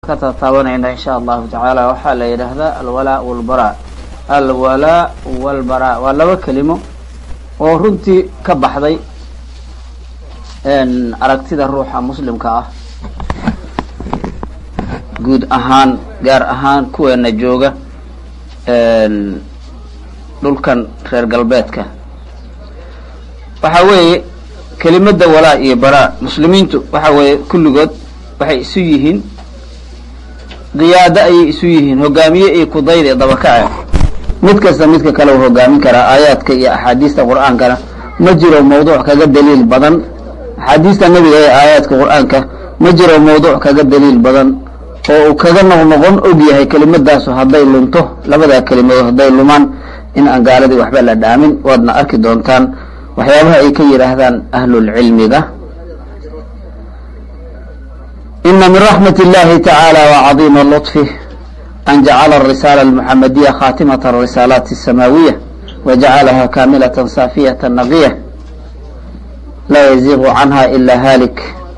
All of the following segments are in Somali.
ka tataabanayna insha allahu tacaala waxaa la yidhaahdaa alwalaa walbaraa alwalaa walbaraa waa laba kelimo oo runtii ka baxday aragtida ruuxa muslimka ah guud ahaan gaar ahaan kuweena jooga dhulkan reer galbeedka waxa weeye kelimada walaa iyo baraa muslimiintu waxa weeye kulligood waxay isu yihiin qiyaado ayay isu yihiin hogaamiye iyo kudayde dabakace mid kasta midka kale uu hogaamin karaa aayaadka iyo axaadiista qur-aankana ma jiro mawduuc kaga daliil badan axaadiista nebiga ee aayaadka qur-aanka ma jiro mawduuc kaga daliil badan oo uu kaga noqnoqon og yahay kelimadaasu hadday lunto labadaa kelimadood hadday lumaan in aan gaaladii waxba la dhaamin waadna arki doontaan waxyaabaha ay ka yidhaahdaan ahlulcilmiga ina min raxmat اllahi tacaalى wacadiima luطfih an jacala arisaala almuxamadiya khaatimat arisaalaati الsamaawiya wajacalaha kaamilaة saafiyaة naqiya laa yaziiqu canha ila halik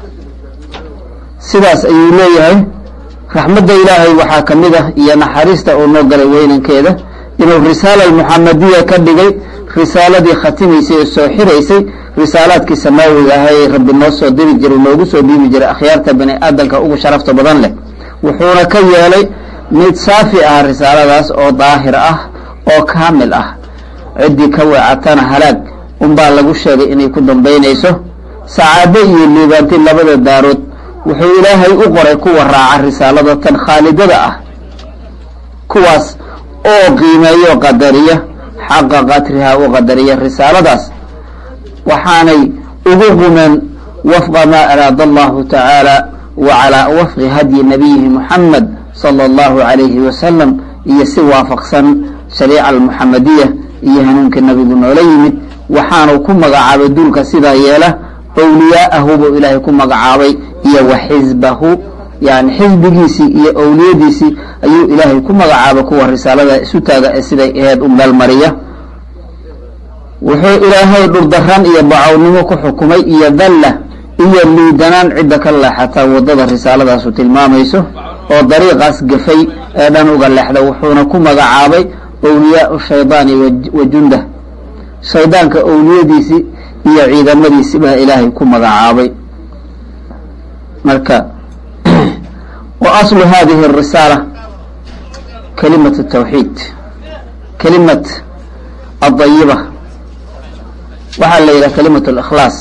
sidaas ayuu leeyahay raxmadda ilaahay waxaa ka mid ah iyo naxariista uu noo galay weynankeeda inuu risaala almuxamadiya ka dhigay risaaladii khatimaysay oo soo xiraysay risaalaadkii samaawiga ahaa ee rabbi noo soo diri jiray noogu soo dhiibi jiray akhyaarta bani aadamka ugu sharafta badan leh wuxuuna ka yeelay mid saafi ah risaaladaas oo daahir ah oo kaamil ah ciddii ka weecatana halaag unbaa lagu sheegay inay ku dambaynayso sacaado iyo liibaanti labada daarood wuxuu ilaahay u qoray kuwa raaca risaalada tan khaalidada ah kuwaas oo qiimeeyo qadariya xaqa qatrihaa u qadariya risaaladaas waxaanay ugu qumeen wafqa maa araada allahu tacaala wa calaa wafqi hadyi nabiyihi muxamed sala allahu calayhi wasalam iyo si waafaqsan shariica almuxamadiya iyo hanuunka nabigu noola yimid waxaanu ku magacaabay duulka sidaa yeela awliyaa'ahu buu ilaahay ku magacaabay iyo wa xisbahu yani xisbigiisii iyo awliyadiisii ayuu ilaahay ku magacaabay kuwa risaalada isu taaga ee siday aheed u meelmariya wuxuu ilaahay dhurdaran iyo bacownimo ku xukumay iyo dalla iyo liidanaan cidda ka leexataa waddada risaaladaasu tilmaamayso oo dariiqaas gafay ee dhan uga leexda wuxuuna ku magacaabay awliyaau shaydaani wa jundah shaydaanka awliyadiisii iyo ciidamadiisi baa ilaahay ku magacaabay marka wa aslu hadihi arisaala kalimat tawxiid kalimat adayiba waxaa la yidhaha kalimat اlikhlaas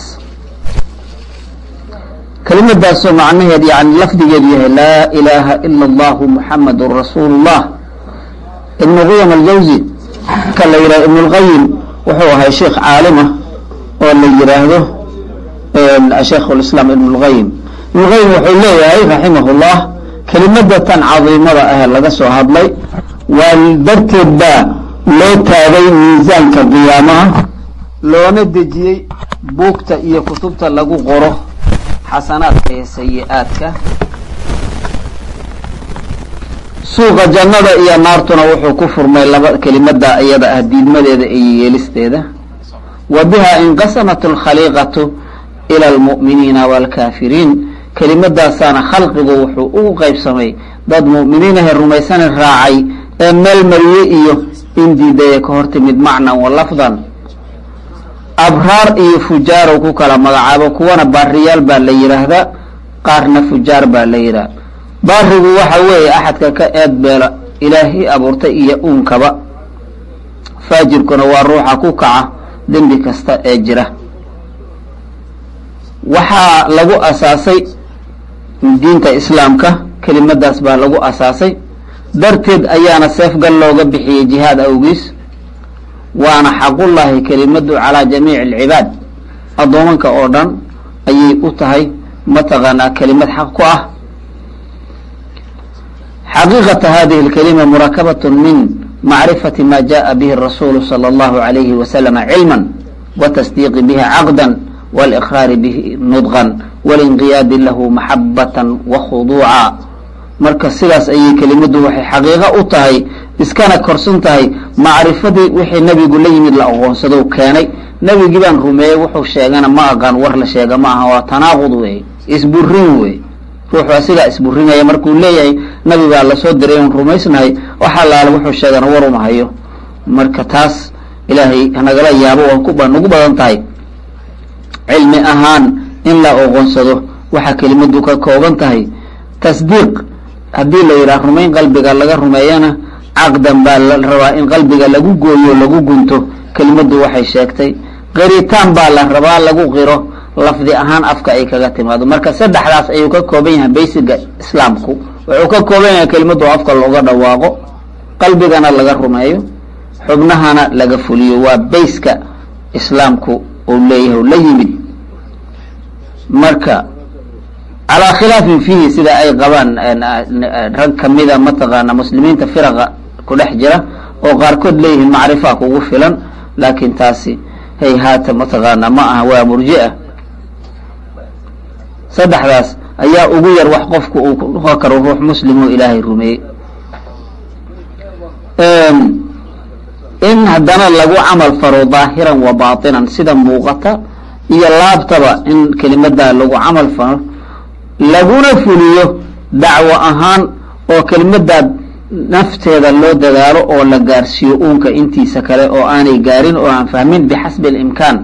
kelimadaasoo macnaheed yani lafdigeedu yahay laa ilaha ila اllahu muxamadu rasuulu اllah ibn quyam aljawzi ka la yidhaha ibn اlqayim wuxuu ahay sheikh caalima oo la yihaahdo sheikh اlislaam ibn اlqayim ibn اlqayim wuxuu leeyahay raximah اllah kelimada tan cadiimada ah laga soo hadlay waa darteed baa loo taagay miisaanka qiyaamaha loona dejiyey buugta iyo kutubta lagu qoro xasanaadka iyo sayi-aadka suuqa jannada iyo naartuna wuxuu ku furmay laba kelimada iyada ah diidmadeeda iyo yeelisteeda wa biha inqasamat alkhaliiqatu ila almu'miniina waalkaafiriin kelimadaasaana khalqigu wuxuu ugu qaybsamay dad mu'miniinahe rumaysana raacay ee meel mariye iyo in diidaya ka hor timid macnan wa lafdan abraar iyo fujaarow ku kala magacaabo kuwana baariyaal baa la yidhaahdaa qaarna fujaar baa la yidhaha baarigu waxa weeye axadka ka eed beela ilaahay abuurtay iyo uunkaba faajirkuna waa ruuxa ku kaca dembi kasta ee jira waxaa lagu asaasay diinta islaamka kelimadaas baa lagu asaasay darteed ayaana seefgal looga bixiyey jihaad awgiis waana xaqullaahi kelimadu calaa jamiici alcibaad addoomanka oo dhan ayay u tahay mataqaanaa kelimad xaq ku ah xaqiiqata hadihi اlkalima murakabat min macrifati ma jaءa bihi rasuulu salى اllahu عalayhi wasalama cilma watasdiiqi bihi caqda wاliqraari bihi nudqan walinqiyaadi lahu maxabata wakhuduuca marka sidaas ayay kelimadu waxay xaqiiqo u tahay iskana korsan tahay macrifadii wixii nebigu la yimid la aqoonsado keenay nebigii baan rumeeyey wuxuu sheegana ma aqaan war la sheega ma aha waa tanaaqud wey isburin wey ruuxu asigaa isburinaya markuu leeyahay nabi baa lasoo diray un rumaysnahay waxa laala wuxuu sheegana war uma hayo marka taas ilaahay nagala yaabo waan ku nagu badan tahay cilmi ahaan in la oqonsado waxa kelimadu ka kooban tahay tasdiiq haddii la yidhaha rumayn qalbiga laga rumeeyana caqdan baa la rabaa in qalbiga lagu gooyo lagu gunto kelimadu waxay sheegtay qiritaan baa la rabaa lagu qiro lafdi ahaan afka ay kaga timaado marka saddexdaas ayuu ka kooban yahay baysiga islaamku wuxuu ka kooban yahay kelimadu afka looga dhawaaqo qalbigana laga rumeeyo xubnahana laga fuliyo waa bayska islaamku uu leeyahay la yimid marka calaa khilaafin fiihi sida ay qabaan rag kamida mataqaana muslimiinta firaqa ku dhex jira oo qaarkood leeyihiin macrifa kugu filan laakiin taasi hay haata mataqaana ma aha waa murjia saddexdaas ayaa ugu yar wax qofku uu ku noqon karo ruux muslim oo ilaahay rumeeyey in haddana lagu camal faro daahiran wa baatinan sida muuqata iyo laabtaba in kelimadaa lagu camal faro laguna fuliyo dacwo ahaan oo kelimadaa nafteeda loo dadaalo oo la gaarsiiyo uunka intiisa kale oo aanay gaarin oo aan fahmin bixasbi اlimkaan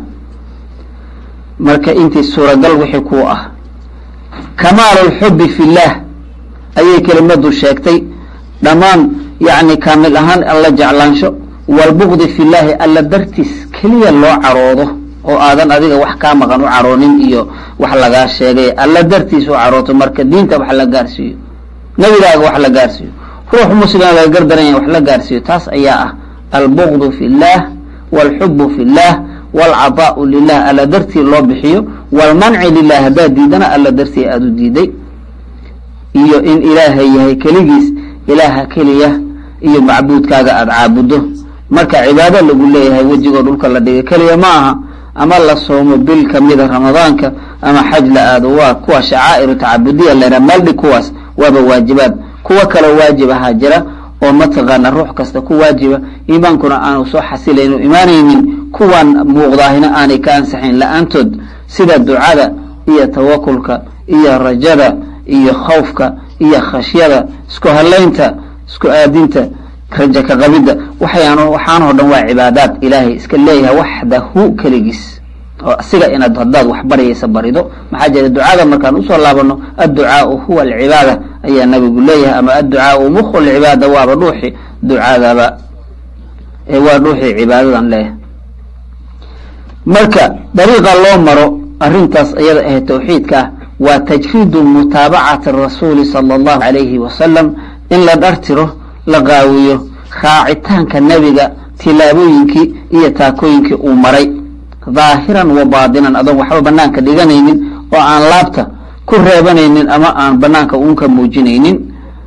marka intii suuragal wixii ku ah kamaalu اlxubi fi اllah ayay kelimadu sheegtay dhammaan yani kaamil ahaan alla jeclaansho wاlbugdi fi llahi alla dartiis keliya loo caroodo oo aadan adiga wax kaa maqan u caroonin iyo wax lagaa sheegay alla dartiis u carooto marka diinta wax la gaarsiiyo nebigaaga wax la gaarsiiyo ruux muslima laga gardaranya wax la gaarsiiyo taas ayaa ah albugdu fi اllah wاlxubu fi اllah wاlcaطaau lilah alla dartii loo bixiyo wاlmanci lilah haddaad diidana alla dartii aada u diiday iyo in ilaahay yahay keligiis ilaaha keliya iyo macbuudkaaga aada caabudo marka cibaado lagu leeyahay wejigoo dhulka la dhigay keliya ma aha ama la soomo bil kamida ramadaanka ama xaj la aado waa kuwa shacaa'iru tacabudiya lera maldhig kuwaas waaba waajibaad kuwo kaloo waajib ahaa jira oo mataqaana ruux kasta ku waajiba iimaankuna aanu soo xasilaynu imaanaynin kuwan muuqdaahina aanay ka ansaxayn la-aantood sida ducada iyo tawakulka iyo rajada iyo khawfka iyo khashyada isku halaynta isku aadinta raja ka qabidda waxayaan waxaanoo dhan waa cibaadaad ilaahay iska leeyahay waxdahu keligiis oo asiga inaad haddaad wax baryaysa barido maxaa jira ducada markaan usoo laabano adducaau huwa alcibaada ayaa nabigu leeyahay ama adducaau mukhu lcibaada waaba dhuuxi ducadaba waa dhuuxii cibaadadan leeyahay marka dariiqa loo maro arrintaas iyada ahe tawxiidka ah waa tajriidu mutaabacati rasuuli sala allahu alayhi wasalam in la dhartiro la qaawiyo raacitaanka nebiga tilaabooyinkii iyo taakooyinkii uu maray dhaahiran wa baadinan adoon waxba banaanka dhiganaynin oo aan laabta ku reebanaynin ama aan banaanka uunka muujinaynin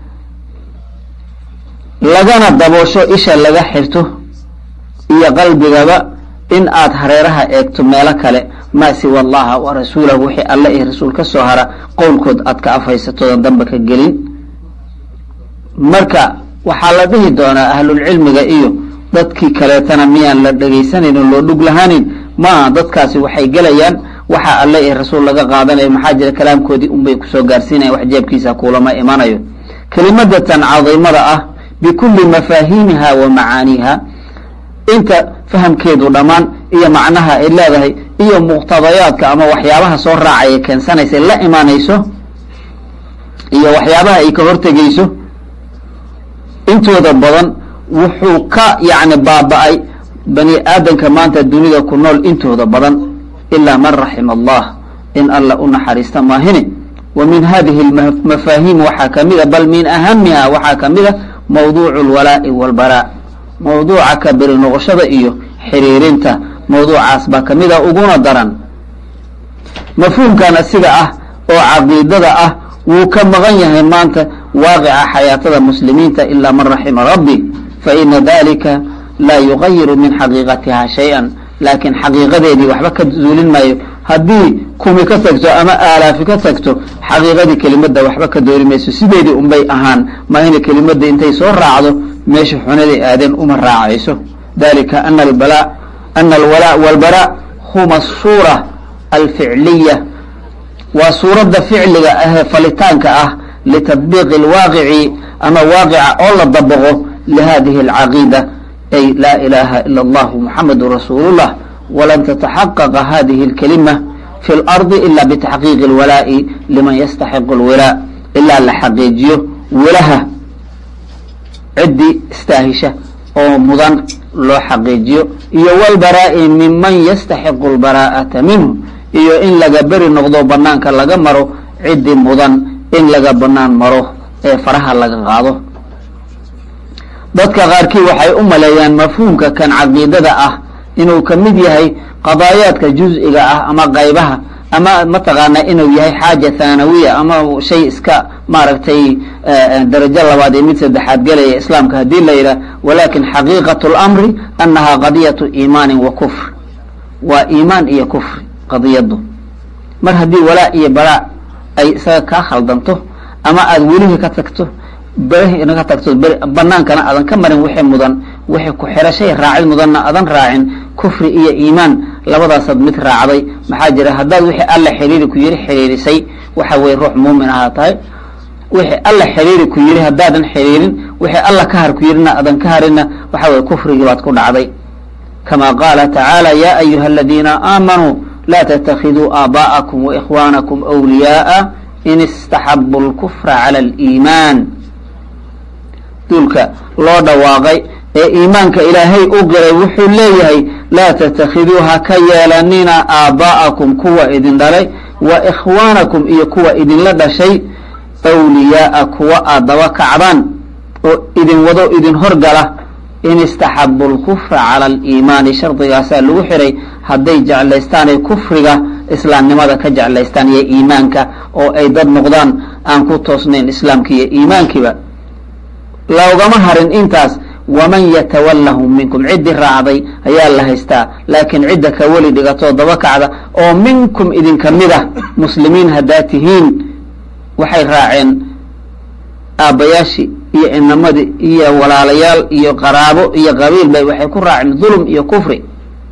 lagana daboosho isha laga xirto iyo qalbigaba in aad hareeraha eegto meelo kale maa siwa allaha wa rasuulahu wixii alle iyo rasuul ka soo hara qowlkood aad ka afaysatoodan damba ka gelin marka waxaa la dhihi doonaa ahlulcilmiga iyo dadkii kaleetana miyaan la dhegaysanan oo loo dhug lahaanin maaha dadkaasi waxay gelayaan waxa alle iyo rasuul laga qaadanayo maxaa jira kalaamkoodii unbay kusoo gaarsiinayan wax jeebkiisa kuulama imanayo kelimadatan cadiimada ah bikulli mafaahiimiha wa macaaniiha inta fahamkeedu dhammaan iyo macnaha ay leedahay iyo muqtadayaadka ama waxyaabaha soo raacaya keensanaysa la imaanayso iyo waxyaabaha ay ka hortegeyso intooda badan wuxuu ka yacni baaba-ay bani aadamka maanta dunida ku nool intooda badan ilaa man raxima allah in alla u naxariista maahine wa min hadihi lmafaahiim waxaa kamida bal min ahamiha waxaa kamida mawduucu alwalaa'i walbaraa mawduuca ka beri noqoshada iyo xiriirinta mawduucaas baa kamida uguna daran mafhuumkan asiga ah oo caqiidada ah wuu ka maqan yahay maanta waaqica xayaatada muslimiinta ilaa man raxima rabbi faina dalika laa yugayiru min xaqiiqatiha shay-an laakiin xaqiiqadeedii waxba ka zuulin maayo haddii kumi ka tagto ama aalaafi ka tagto xaqiiqadii kelimada waxba ka doori mayso sideedii unbay ahaan maahina kelimada intay soo raacdo meesha xunaday aadeen uma raacayso dalika ana albala ana alwalaa walbaraa huma asuura alficliya waa suuradda ficliga ahee falitaanka ah litadbiiqi alwaaqici ama waaqica oo la dabaqo lihadihi alcaqiida ay laa ilaha ila allahu muxamadu rasuulu llah walan tataxaqaqa hadihi alkalima fi lardi ila bitaxqiiqi alwalaa'i liman yastaxiqu alwilaa ilaa la xaqiijiyo wilaha ciddii istaahisha oo mudan loo xaqiijiyo iyo walbaraa'i minman yastaxiqu lbaraa'ata minhu iyo in laga beri noqdo banaanka laga maro ciddii mudan in laga banaan maro ee faraha laga qaado dadka qaarkii waxay u maleeyaan mafhuumka kan caqiidada ah inuu ka mid yahay qadaayaadka juz-iga ah ama qaybaha ama mataqaanaa inuu yahay xaaja thanawiya ama shay iska maaragtay darajo labaad iyo mid saddexaad gelaya islaamka haddii la yidhah walakin xaqiiqatu lamri annaha qadiyatu iimaanin wa kufr waa iimaan iyo kufri qadiyadu mar haddii walaa iyo baraa ay isaga kaa khaldanto ama aada welihii ka tagto berihina ka tagto banaankana aadan ka marin wixii mudan wixii ku xirashay raacid mudanna aadan raacin kufri iyo iimaan labadaasaad mid raacday maxaa jira haddaad wixii alla xiriiri ku yiri xiriirisay waxa weye ruux muumin ahaa tahay wixii alla xiriiri ku yiri haddaadan xiriirin wixii alla ka har ku yirina aadan ka harinna waxa weye kufrigii baad ku dhacday kama qaala tacaala ya ayuha aladiina aamanuu laa ttakiduu aabaءakum waإkhwaanakum أwliyaءa in istaxabu اlkufra calى اliimaan duulka loo dhawaaqay ee iimaanka ilaahay u qiray wuxuu leeyahay laa ttakiduu ha ka yeelanina aabaa'akum kuwa idin dhalay wa ikhwaanakum iyo kuwa idinla dhashay awliyaaa kuwa aad daba kacdaan oo idin wado idin horgala in istaxabu lkufra cala aliimaani shardigaasaa lagu xiray hadday jeclaystaan ay kufriga islaamnimada ka jeclaystaan iyo iimaanka oo ay dad noqdaan aan ku toosnayn islaamki iyo iimaankiiba loogama harin intaas waman yatawallahum minkum ciddii raacday ayaa la haystaa laakiin cidda ka weli dhigatoo daba kacda oo minkum idinka mid ah muslimiin haddaa tihiin waxay raaceen aabbayaashii iyo inamadii iyo walaalayaal iyo qaraabo iyo qabiil bay waxay ku raaceen dulm iyo kufri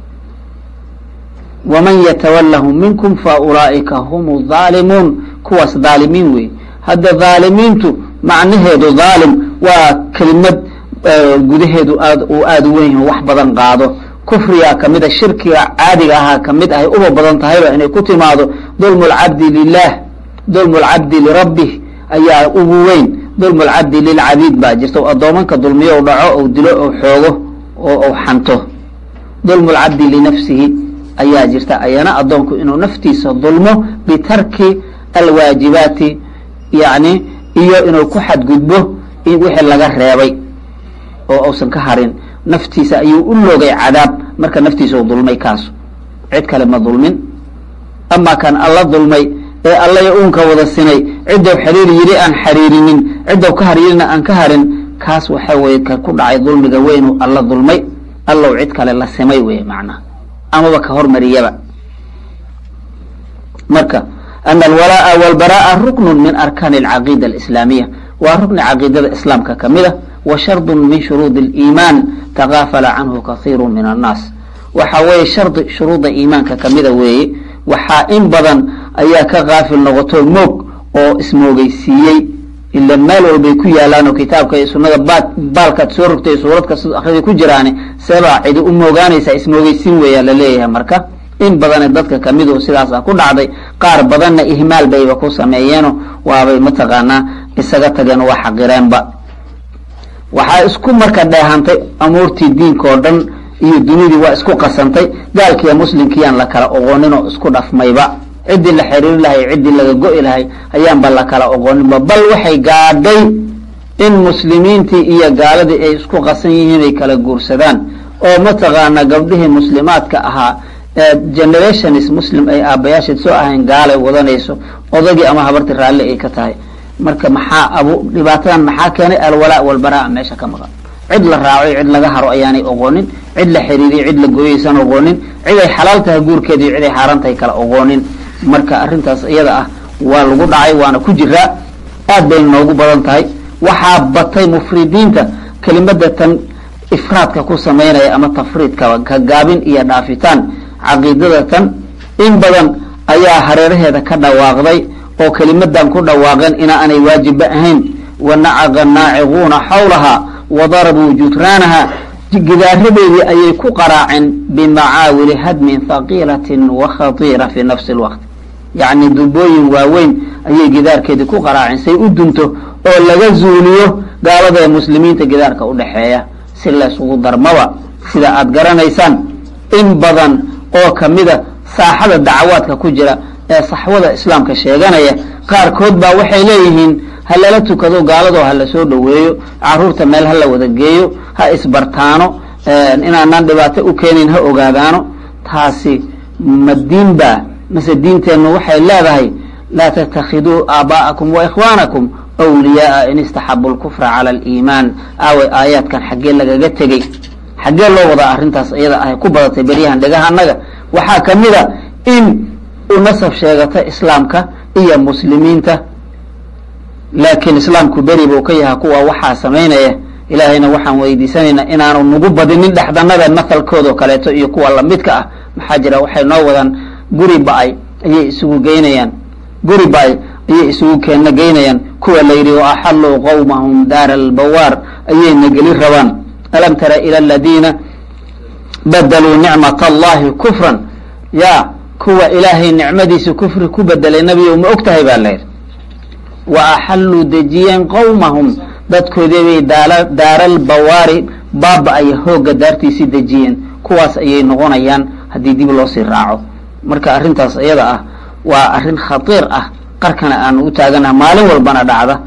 waman yatawallahum minkum fa ulaa'ika hum dhaalimuun kuwaas dhaalimiin wey hadda dhaalimiintu macnaheedu dhaalim waa kelimad gudaheedu aad uu aada u weyn yahay wax badan qaado kufrigaa kamid a shirkiga caadiga ahaa kamid ahay uba badan tahayba inay ku timaado dulmu lcabdi lilah dulmu lcabdi lirabbih ayaa ugu weyn dulmu lcabdi lilcabiid baa jirta addoomanka dulmiyo u dhaco ou dilo ou xoogo oo u xanto dulmu lcabdi linafsihi ayaa jirta ayana addoonku inuu naftiisa dulmo bitarki alwaajibaati yani iyo inuu ku xadgudbo wixii laga reebay oo uusan ka harin naftiisa ayuu u loogay cadaab marka naftiisa u dulmay kaasu cid kale ma dulmin ama kan alla dulmay ee allaya uunka wada sinay ciddou xiriiri yidhi aan xiriirinin ciddou ka haryirina aan ka harin kaas waxa weye ka ku dhacay dulmiga weynu alla dulmay allow cid kale la simay wey macnaha amaba ka hormariyaba marka ana alwalaa'a walbaraa'a ruknun min arkaani alcaqiida alislaamiya waa rukni caqiidada islaamka kamid a wa shardun min shuruudi aliimaan takaafala canhu kasiiru min annaas waxa weeye shardi shuruudda iimaanka kamida weeye waxaa in badan ayaa ka kaafil noqoto moog oo ismoogeysiiyey ila meel walbay ku yaalaanoo kitaabka iyo sunada ba baalkaad soo rogtay suurad kasta akrida ku jiraani seebaa cidi u moogaanaysaa ismoogeysiin weeyaa laleeyahay marka in badane dadka kamidu sidaasa ku dhacday qaar badanna ihmaal bayba ku sameeyeeno waabay mataqaanaa isaga tageen waa xaqireenba waxaa isku marka dheehantay amuurtii diinka oo dhan iyo dunidii waa isku qasantay gaalkiiyo muslimkiiyaan la kala oqooninoo isku dhafmayba ciddii la xiriiri lahay ciddii laga go-i lahay ayaanba la kala oqooninba bal waxay gaadhay in muslimiintii iyo gaaladii ay isku qasan yihiin ay kala guursadaan oo mataqaana gabdhihii muslimaadka ahaa generationis muslim ay aabayaasheed soo ahayn gaalay wadanayso odagii ama habartii raalli ay ka tahay marka maxaa abu dhibaatadan maxaa keenay alwalaa walbaraa meesha ka maqan cid la raacoy cid laga haro ayaanay oqoonin cid la xiriiriyo cid la gooyaysan oqoonin cid ay xalaal tahay guurkeeda iyo cid ay xaaraan tahay kala oqoonin marka arrintaas iyada ah waa lagu dhacay waana ku jiraa aad bay noogu badan tahay waxaa batay mufridiinta kelimada tan ifraadka ku samaynaya ama tafriidka ka gaabin iyo dhaafitaan caqiidada tan in badan ayaa hareeraheeda ka dhawaaqday oo kelimadan ku dhawaaqeen inaa aanay waajibba ahayn wanacaqa naaciquuna xawlaha wadarabuu jutraanaha gidaaradeedii ayay ku qaraaceen bimacaawili hadmin haqiilatin wa khatiira fi nafsi lwaqt yacni dubooyin waaweyn ayay gidaarkeedii ku qaraaceen say u dunto oo laga zuuliyo gaalada ee muslimiinta gidaarka udhaxeeya si laysugu darmaba sida aada garanaysaan in badan oo kamida saaxada dacwaadka ku jira ee saxwada islaamka sheeganaya qaarkood baa waxay leeyihiin ha lala tukado gaaladoo ha lasoo dhoweeyo caruurta meel ha la wada geeyo ha isbartaano inaanaan dhibaato u keenayn ha ogaadaano taasi ma diin baa mase diinteennu waxay leedahay laa tattakhiduu aabaa'akum wa ikhwaanakum wliyaaa in istaxabu lkufra cala aliimaan aaway aayaadkan xaggee lagaga tegey xaggee loo wadaa arrintaas iyada ahay ku badatay beryahan dhegaha annaga waxaa kamid a in u nasab sheegata islaamka iyo muslimiinta laakiin islaamku beri buu ka yahay kuwa waxaa samaynaya ilaahayna waxaan weydiisanaynaa inaanu nagu badinin dhexdanada mathalkoodao kaleeto iyo kuwa lamidka ah maxaa jira waxay noo wadaan guri ba-ay ayay isugu geynayaan guri ba-ay ayay isugu keenna geynayaan kuwa la yidhi waaxalluu qawmahum daara albawaar ayayna geli rabaan alam tara ila aladiina badaluu nicmat allahi kufran ya kuwa ilaahay nicmadiisa kufri ku bedelay nebiyow ma og tahay baa layidhi wa axalluu dejiyeen qawmahum dadkoodii bay daala daaral bawaari baaba ay hoogga daartiisii dejiyeen kuwaas ayay noqonayaan haddii dib loo sii raaco marka arrintaas iyada ah waa arrin khatiir ah qarkana aanu u taaganaha maalin walbana dhacda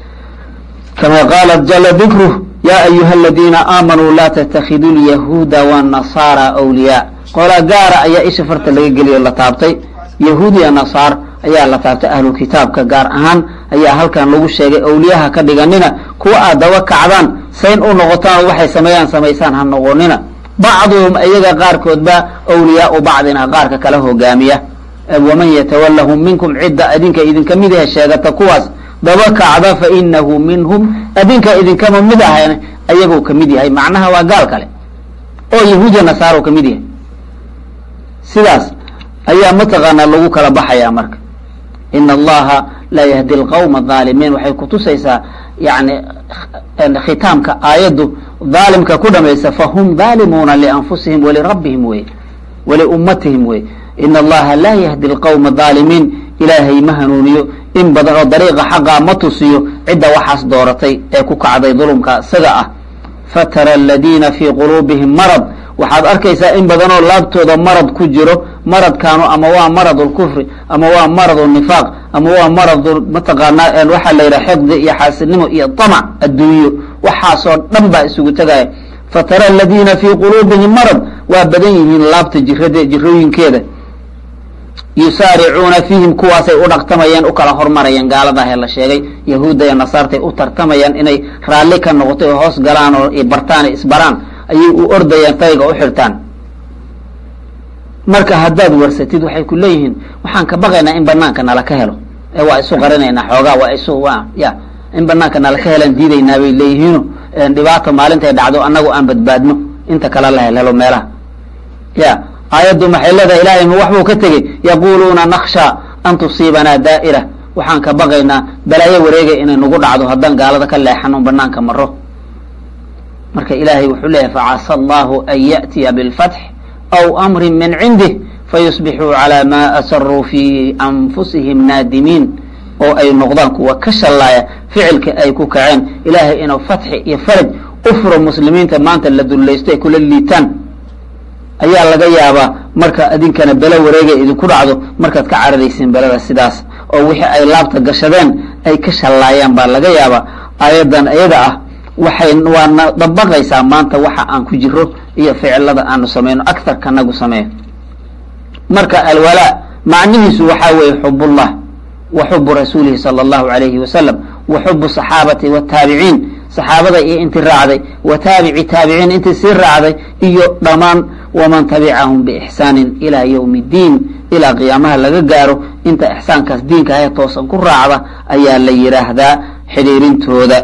kama qaalat jala dikruh ya ayuha aladiina aamanuu laa tattakhiduu lyahuuda wanasaara awliyaa qola gaara ayaa isha farta laga geliyo la taabtay yahuud iyo nasaar ayaa la taabtay ahlu kitaabka gaar ahaan ayaa halkan lagu sheegay awliyaha ka dhiganina kuwa aad daba kacdaan sayn u noqotaan waxay sameeyaan samaysaan ha noqonina bacduhum iyaga qaarkoodba awliyaau bacdina qaarka kala hogaamiya waman yatawalahum minkum cidda adinka idinka mid yahe sheegata kuwaas daba kacda fa inahu minhum adinka idinkama mid ahan ayagoo kamid yahay macnaha waa gaal kale oo yahuudiya nasaaro kamid yahay sidaas ayaa mataqaanaa lagu kala baxaya marka ina allaha laa yahdi lqawma aalimiin waxay kutusaysaa yani khitaamka aayaddu dhaalimka ku dhamaysa fahum dhaalimuuna lianfusihim walirabbihim wey waliummatihim wey ina allaha laa yahdi lqawma dhaalimiin ilaahay ma hanuuniyo in badan oo dariiqa xaqaa ma tusiyo cidda waxaas dooratay ee ku kacday dulumka isaga ah fatara aladiina fii quluubihim marad waxaad arkaysaa in badanoo laabtooda marad ku jiro maradkaanu ama waa marad lkufri ama waa marad nifaaq ama waa marad mataqaanaa waxaa la yidhaha xiqdi iyo xaasidnimo iyo tamac adduunyo waxaasoo dhan baa isugu tegaya fatara aladiina fii quluubihim marad waa badan yihiin laabta jirade jirooyinkeeda yusaaricuuna fiihim kuwaasay u dhaqtamayaan u kala hormarayaan gaaladahe la sheegay yahuudda iyo nasaartay u tartamayaan inay raalli ka noqotay oo hoos galaan oo bartaan isbaraan ayay u ordayaan tayga u xirtaan marka haddaad warsatid waxay ku leeyihiin waxaan ka baqaynaa in banaanka nala ka helo ee waa isu qarinaynaa xoogaa waa isu wa ya in banaanka nala ka helaan diidaynaa bay leeyihiino dhibaata maalintay dhacdo annagu aan badbaadno inta kale la helhelo meelaha ya aayaddu maxay leedahay ilaahay ma wax buu ka tegey yaquluuna naksha an tusiibanaa daa'ira waxaan ka baqaynaa balaayo wareegay inay nagu dhacdo haddaan gaalada ka leexano banaanka maro marka ilaahay wuxuu leeyahay facasa allahu an ya'tiya bilfatx aw amrin min cindih fayusbixuu calaa maa asaruu fii anfusihim naadimiin oo ay noqdaan kuwa ka shallaaya ficilka ay ku kaceen ilaahay inuu fatxi iyo faraj u furo muslimiinta maanta la dullaysto ay kula liitaan ayaa laga yaabaa marka idinkana belo wareegay idinku dhacdo markaad ka cararaysiin belada sidaas oo wixii ay laabta gashadeen ay ka shallaayaan baa laga yaabaa aayaddan iyada ah waxay waana dabaqaysaa maanta waxa aan ku jiro iyo ficilada aanu samayno aktharka nagu sameeyo marka alwalaa macnihiisu waxaa weeye xubullah wa xubu rasuulihi sala allahu alayhi wasalam wa xubu saxaabati wataabiciin saxaabada iyo intii raacday wa taabici taabiciin intii sii raacday iyo dhammaan waman tabicahum biixsaanin ilaa yowmi ddiin ilaa qiyaamaha laga gaaro inta ixsaankaas diinka ahe toosan ku raacda ayaa la yidhaahdaa xidhiirintooda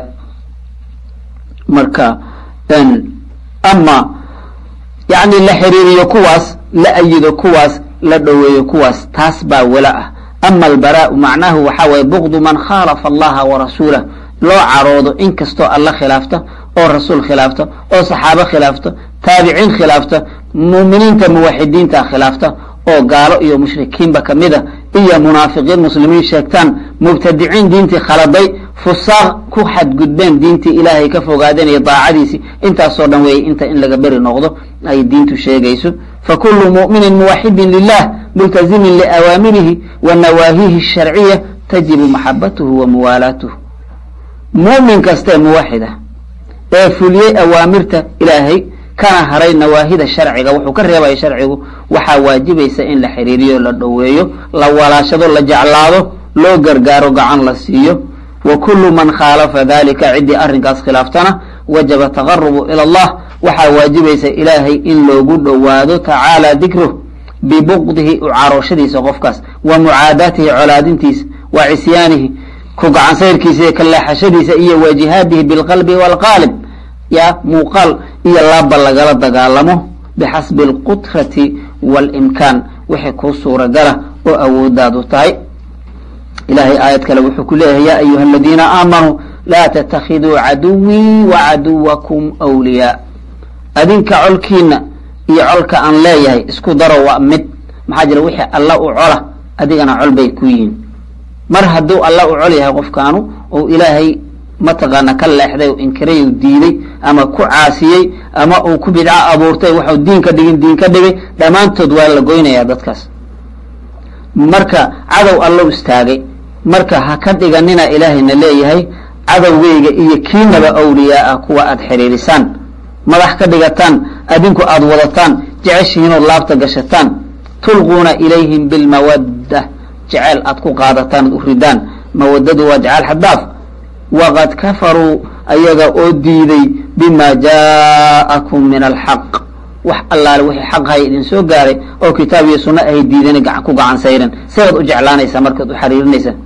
marka ama yani la xiriiriyo kuwaas la ayido kuwaas la dhoweeyo kuwaas taas baa wala ah ama albaraau macnahu waxaa waye bugdu man khaalafa allaha wa rasuulah loo caroodo in kastoo alla khilaafta oo rasuul khilaafta oo saxaabo khilaafta taabiciin khilaafta muuminiinta muwaxidiinta khilaafta oo gaalo iyo mushrikiinba kamid a iyo munaafiqiin muslimiin sheegtaan mubtadiciin diintii khaladay fusaaq ku xadgudbeen diintii ilaahay ka fogaadeen iyo daacadiisii intaasoo dhan weeye inta in laga beri noqdo ay diintu sheegayso fakulu mu'minin muwaxidin lilah multazimin liawaamirihi wa nawaahihi sharciya tajibu maxabatuhu wa muwaalaatuhu mu'min kastee muwaxida ee fuliyey awaamirta ilaahay kana haray nawaahida sharciga wuxuu ka reebaya sharcigu waxaa waajibaysa in la xiriiriyo la dhoweeyo la walaashado la jeclaado loo gargaaro gacan la siiyo wa kullu man khaalafa dalika ciddii arrinkaas khilaaftana wajaba taqarubu ila allah waxaa waajibaysa ilaahay in loogu dhowaado tacaala dikruh bibuqdihi u carooshadiisa qofkaas wa mucaadaatihi colaadintiisa wa cisyaanihi ku gacansayrkiisa iyo kaleexashadiisa iyo wa jihaadihi bilqalbi waalqaalib ya muuqaal iyo laabba lagala dagaalamo bixasbi alqudrati waalimkaan wixii kuu suuragala oo awoodaadu tahay ilahay aayad kale wuxuu ku leeyahay ya ayuha aladiina aamanuu laa tatakiduu caduwii wa caduwakum wliyaa adinka colkiina iyo colka aan leeyahay isku daro waa mid maxaa jira wixii alla u cola adigana col bay ku yihiin mar hadduu alla u col yahay qofkaanu ou ilaahay mataqaana ka leexday o inkiray u diiday ama ku caasiyey ama uu ku bidco abuurtay waxau diin ka dhigin diin ka dhigay dhammaantood waa la goynayaa dadkaas marka cadow allow istaagay marka ha ka dhiganina ilaahayna leeyahay cadowgeyga iyo kiinaba awliyaaa kuwa aada xiriirisaan madax ka dhigataan adinku aada wadataan jeceshihiinood laabta gashataan tulquuna ilayhim bilmawadda jeceyl aad ku qaadataan ad u ridaan mawadadu waa jeceyl xaddaaf waqad kafaruu ayaga oo diiday bima jaa'akum min alxaq wax allaale wixii xaqhay idin soo gaaray oo kitaab iyo sunno ahay diidana ku gacan sayran sidaad u jeclaanaysaa markaad u xariirinaysaa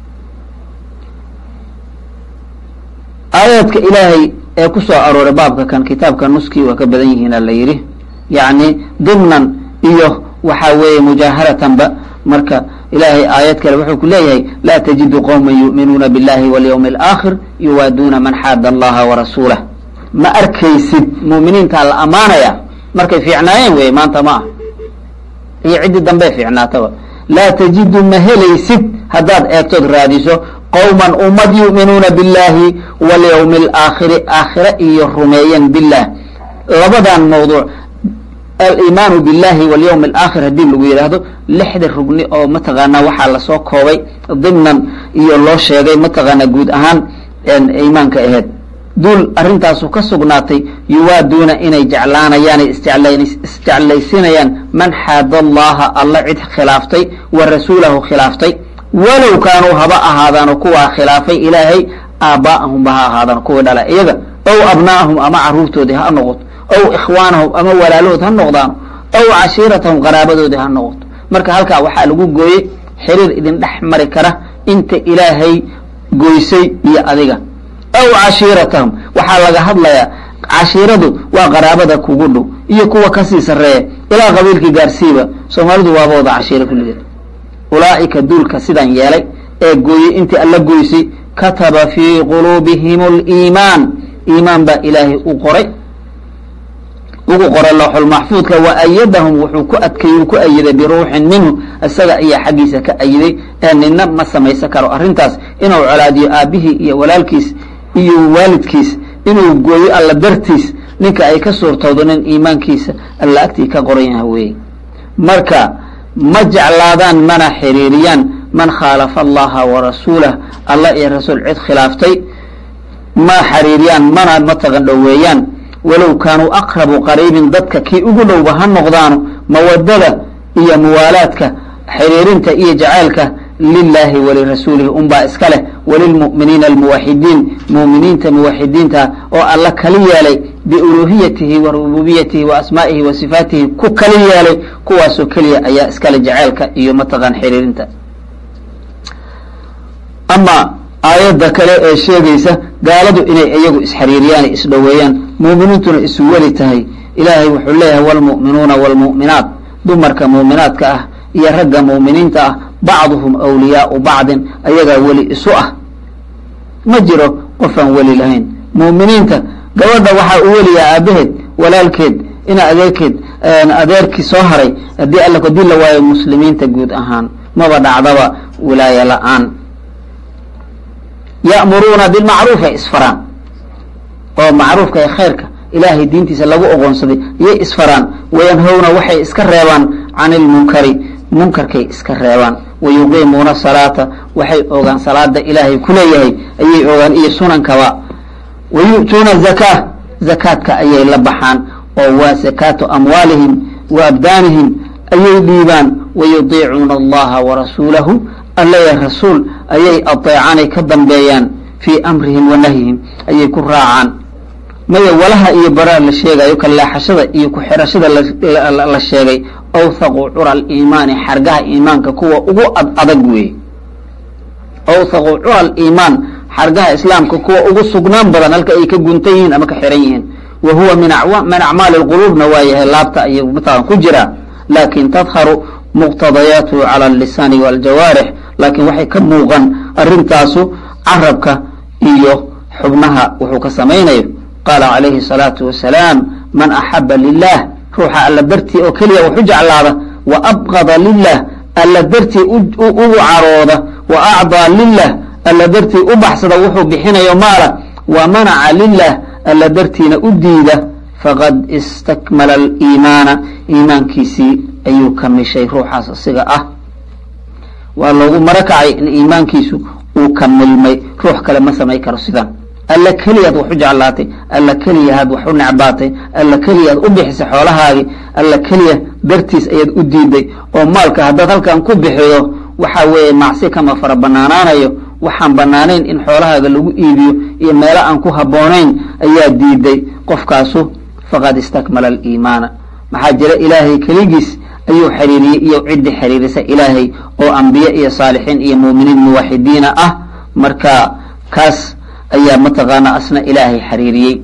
aayaadka ilaahay ee ku soo arooray baabka kan kitaabka nuskii waa ka badan yihiina la yidhi yacni dimnan iyo waxaa weeye mujaaharatanba marka ilahay aayad kale wuxuu ku leeyahay laa tajidu qowma yu'minuuna biاllahi walyawmi alaakhir yuwaaduuna man xaada allaha warasuulah ma arkaysid mu'miniintaa la ammaanaya markay fiicnaayeen wey maanta ma ah iyo ciddii dambe fiicnaataba laa tajidu ma helaysid haddaad eegtood raadiso qowman ummad yu'minuuna biاllahi walyawmi alaakhiri aakhire iyo rumeeyan bilah labadan mawduuc alimaanu biاllahi walyawmi alaakhir haddii lagu yidhaahdo lixda rugni oo mataqaanaa waxaa lasoo koobay dimnan iyo loo sheegay mataqaanaa guud ahaan iimaanka aheyd duul arrintaasu ka sugnaatay yuwaaduuna inay jeclaanayaan isjeclaysinayaan man xaada allaha alla cid khilaaftay wa rasuulahu khilaaftay walow kaanuu haba ahaadaano kuwaa khilaafay ilaahay aabbaa'ahumba ha ahaadaan kuwii dhala iyaga ow abnaa'ahum ama caruurtoodii ha noqoto ow ikhwaanahum ama walaalahood ha noqdaano ow cashiiratahum qaraabadoodii ha noqoto marka halkaa waxaa lagu gooyey xiriir idin dhex mari kara inta ilaahay goysay iyo adiga ow cashiiratahum waxaa laga hadlayaa cashiiradu waa qaraabada kugu dhow iyo kuwa kasii sarreeya ilaa qabiilkii gaarsiiba soomaalidu waaba wada cashiiro kulligeed ulaa'ika duulka sidan yeelay ee gooyey intii alla goysay kataba fii quluubihim aliimaan iimaan baa ilaahay u qoray ugu qoray looxul maxfuudka wa ayadahum wuxuu ku adkeeyey uu ku ayiday biruuxin minhu isaga ayaa xaggiisa ka ayiday ee nina ma samaysan karo arrintaas inuu colaadiyo aabbihii iyo walaalkiis iyo waalidkiis inuu gooyo alla dartiis ninka ay ka suurtowdo nin iimaankiisa alla agtii ka qoran yaha weeye marka ma jeclaadaan mana xiriiriyaan man khaalafa allaha wa rasuulah allah iyo rasuul cid khilaaftay ma xiriiriyaan mana mataqan dhoweeyaan walow kaanuu aqrabu qariibin dadka kii ugu dhowba ha noqdaano mawadada iyo muwaalaadka xiriirinta iyo jacaylka lilaahi walirasuulihi unbaa iska leh walilmu'miniina almuwaxidiin mu'miniinta muwaxidiinta oo alla kali yeelay biuluuhiyatihi wa rububiyatihi wa asmaa'ihi wa sifaatihi ku kali yeelay kuwaasoo keliya ayaa iskale jacaylka iyo mataqan xiriirinta ama aayadda kale ee sheegaysa gaaladu inay iyagu isxariiriyaan isdhoweeyaan muuminiintuna isu weli tahay ilaahay wuxuu leeyahay wlmu'minuuna wlmu'minaat dumarka muuminaadka ah iyo ragga mu'miniinta ah bacduhum awliyaau bacdin ayagaa weli isu ah ma jiro qofaan weli lahayn mu'miniinta gabadha waxaa u weliyaa aabaheed walaalkeed ina adeerkeed adeerkii soo haray haddii alla hadii la waayo muslimiinta guud ahaan maba dhacdaba wilaaya la-aan ya'muruuna bilmacruufi ay isfaraan oo macruufka ee khayrka ilaahay diintiisa lagu oqoonsaday iyay isfaraan wayanhowna waxay iska reebaan can ilmunkari munkarkay iska reebaan wayuqiimuuna salaata waxay ogaan salaada ilaahay kuleeyahay ayay ogaan iyo sunankaba wayu'tuuna zakaa zakaadka ayay la baxaan oo waa zakaatu amwaalihim wa abdaanihim ayay dhiibaan wayudiicuuna allaha warasuulahu allaya rasuul ayay adeecanay ka dambeeyaan fii amrihim wa nahyihim ayay ku raacaan maya walaha iyo baraa la sheegayo kalleexashada iyo ku-xirashada la sheegay awthaqu cura aliimaani xargaha iimaanka kuwa ugu ad adag weeye awthaqu cura aliimaan xargaha islaamka kuwa ugu sugnaan badan halka ay ka guntan yihiin ama ka xiran yihiin wa huwa min min acmaali lquluubna waa yahay laabta ayuu mataqan ku jiraa laakin tadharu muqtadayaatuhu cala allisaani waljawaarix laakiin waxay ka muuqan arintaasu carabka iyo xubnaha wuxuu ka samaynayo qaala calayhi الsalaatu wasalaam man axaba lilah ruuxa alla dartii oo keliya waxu jeclaada wa abqada lilah alla dartii ugu carooda wa acdaa lilah alla dartii u baxsada wuxuu bixinayo maala wa manaca lilah alla dartiina u diida faqad istakmala aliimaana iimaankiisii ayuu kamishay ruuxaas asiga ah waa loogu marakacay in iimaankiisu uu kamilmay ruux kale ma samay karo sidan alla keliyaad wax u jeclaatay alla keliyahaad wax u necbaatay alla keliyaad u bixisay xoolahaagii alla keliya dartiis ayaad u diiday oo maalka haddaad halkan ku bixido waxa weeye macsi kama fara banaanaanayo waxaan banaanayn in xoolahaaga lagu iibiyo iyo meelo aan ku habboonayn ayaa diiday qofkaasu faqad istakmala aliimaana maxaa jira ilaahay keligiis ayuu xiriiriyey iyo ciddi xiriirisa ilaahay oo ambiye iyo saalixiin iyo muuminiin muwaxidiina ah marka kaas ayaa mataqaana asna ilaahay xiriiriyey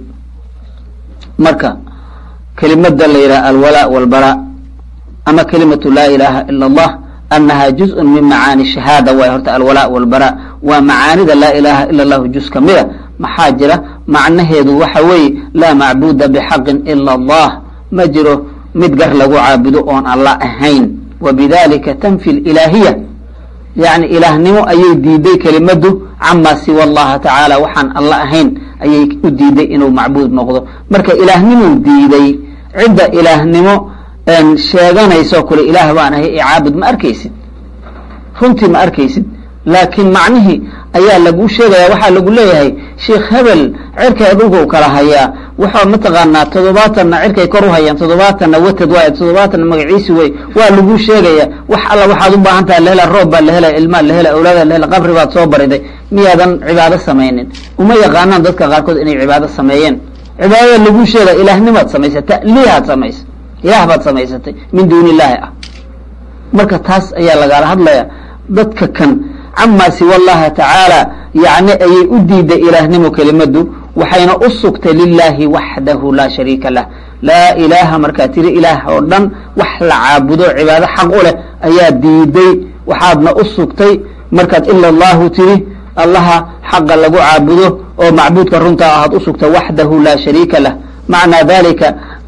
marka kelimada la yidhaha alwalaa walbaraa ama kelimatu laa ilaaha ila allah anaha juzءun min macaani shahaada waay horta alwalaa walbaraa waa macaanida laa ilaaha ila allahu juz ka mida maxaa jira macnaheedu waxa weeye laa macbuda bixaqin ila allah ma jiro mid gar lagu caabudo oon alla ahayn wa bidalika tanfi lilaahiya yacni ilaahnimo ayay diiday kelimadu camaa siwa allaha tacaala waxaan alla ahayn ayay u diiday inuu macbuud noqdo marka ilaahnimuu diiday cidda ilaahnimo sheeganayso kule ilaah baan ahay icaabud ma arkaysid runtii ma arkaysid laakiin macnihii ayaa lagu sheegaya waxaa lagu leeyahay sheikh hebel cirkay dhulkau kala hayaa waxaa mataqaanaa toddobaatanna cirkay kor u hayaan toddobaatanna watad waay toddobaatanna magaciisi wey waa lagu sheegaya wax alla waxaad u baahan tahay lahela roob baa lahela ilmaa lahela awlaada lahela qabri baad soo bariday miyaadan cibaado samaynin uma yaqaanaan dadka qaarkood inay cibaado sameeyeen cibaadada lagu sheegaya ilaahnimaad samaysay ta'liihaad samaysay ilaah baad samaysatay min duuni illaahi ah marka taas ayaa lagala hadlaya dadka kan camaa siwa allaha tacaala yacni ayay u diiday ilaahnimo kelimadu waxayna u sugtay lilaahi waxdahu laa shariika lah laa ilaaha markaa tiri ilaah oo dhan wax la caabudo cibaado xaq u leh ayaa diiday waxaadna u sugtay markaad ila allahu tiri allaha xaqa lagu caabudo oo macbuudka runtaa ahaad u sugtay waxdahu laa shariika lah macnaa dalika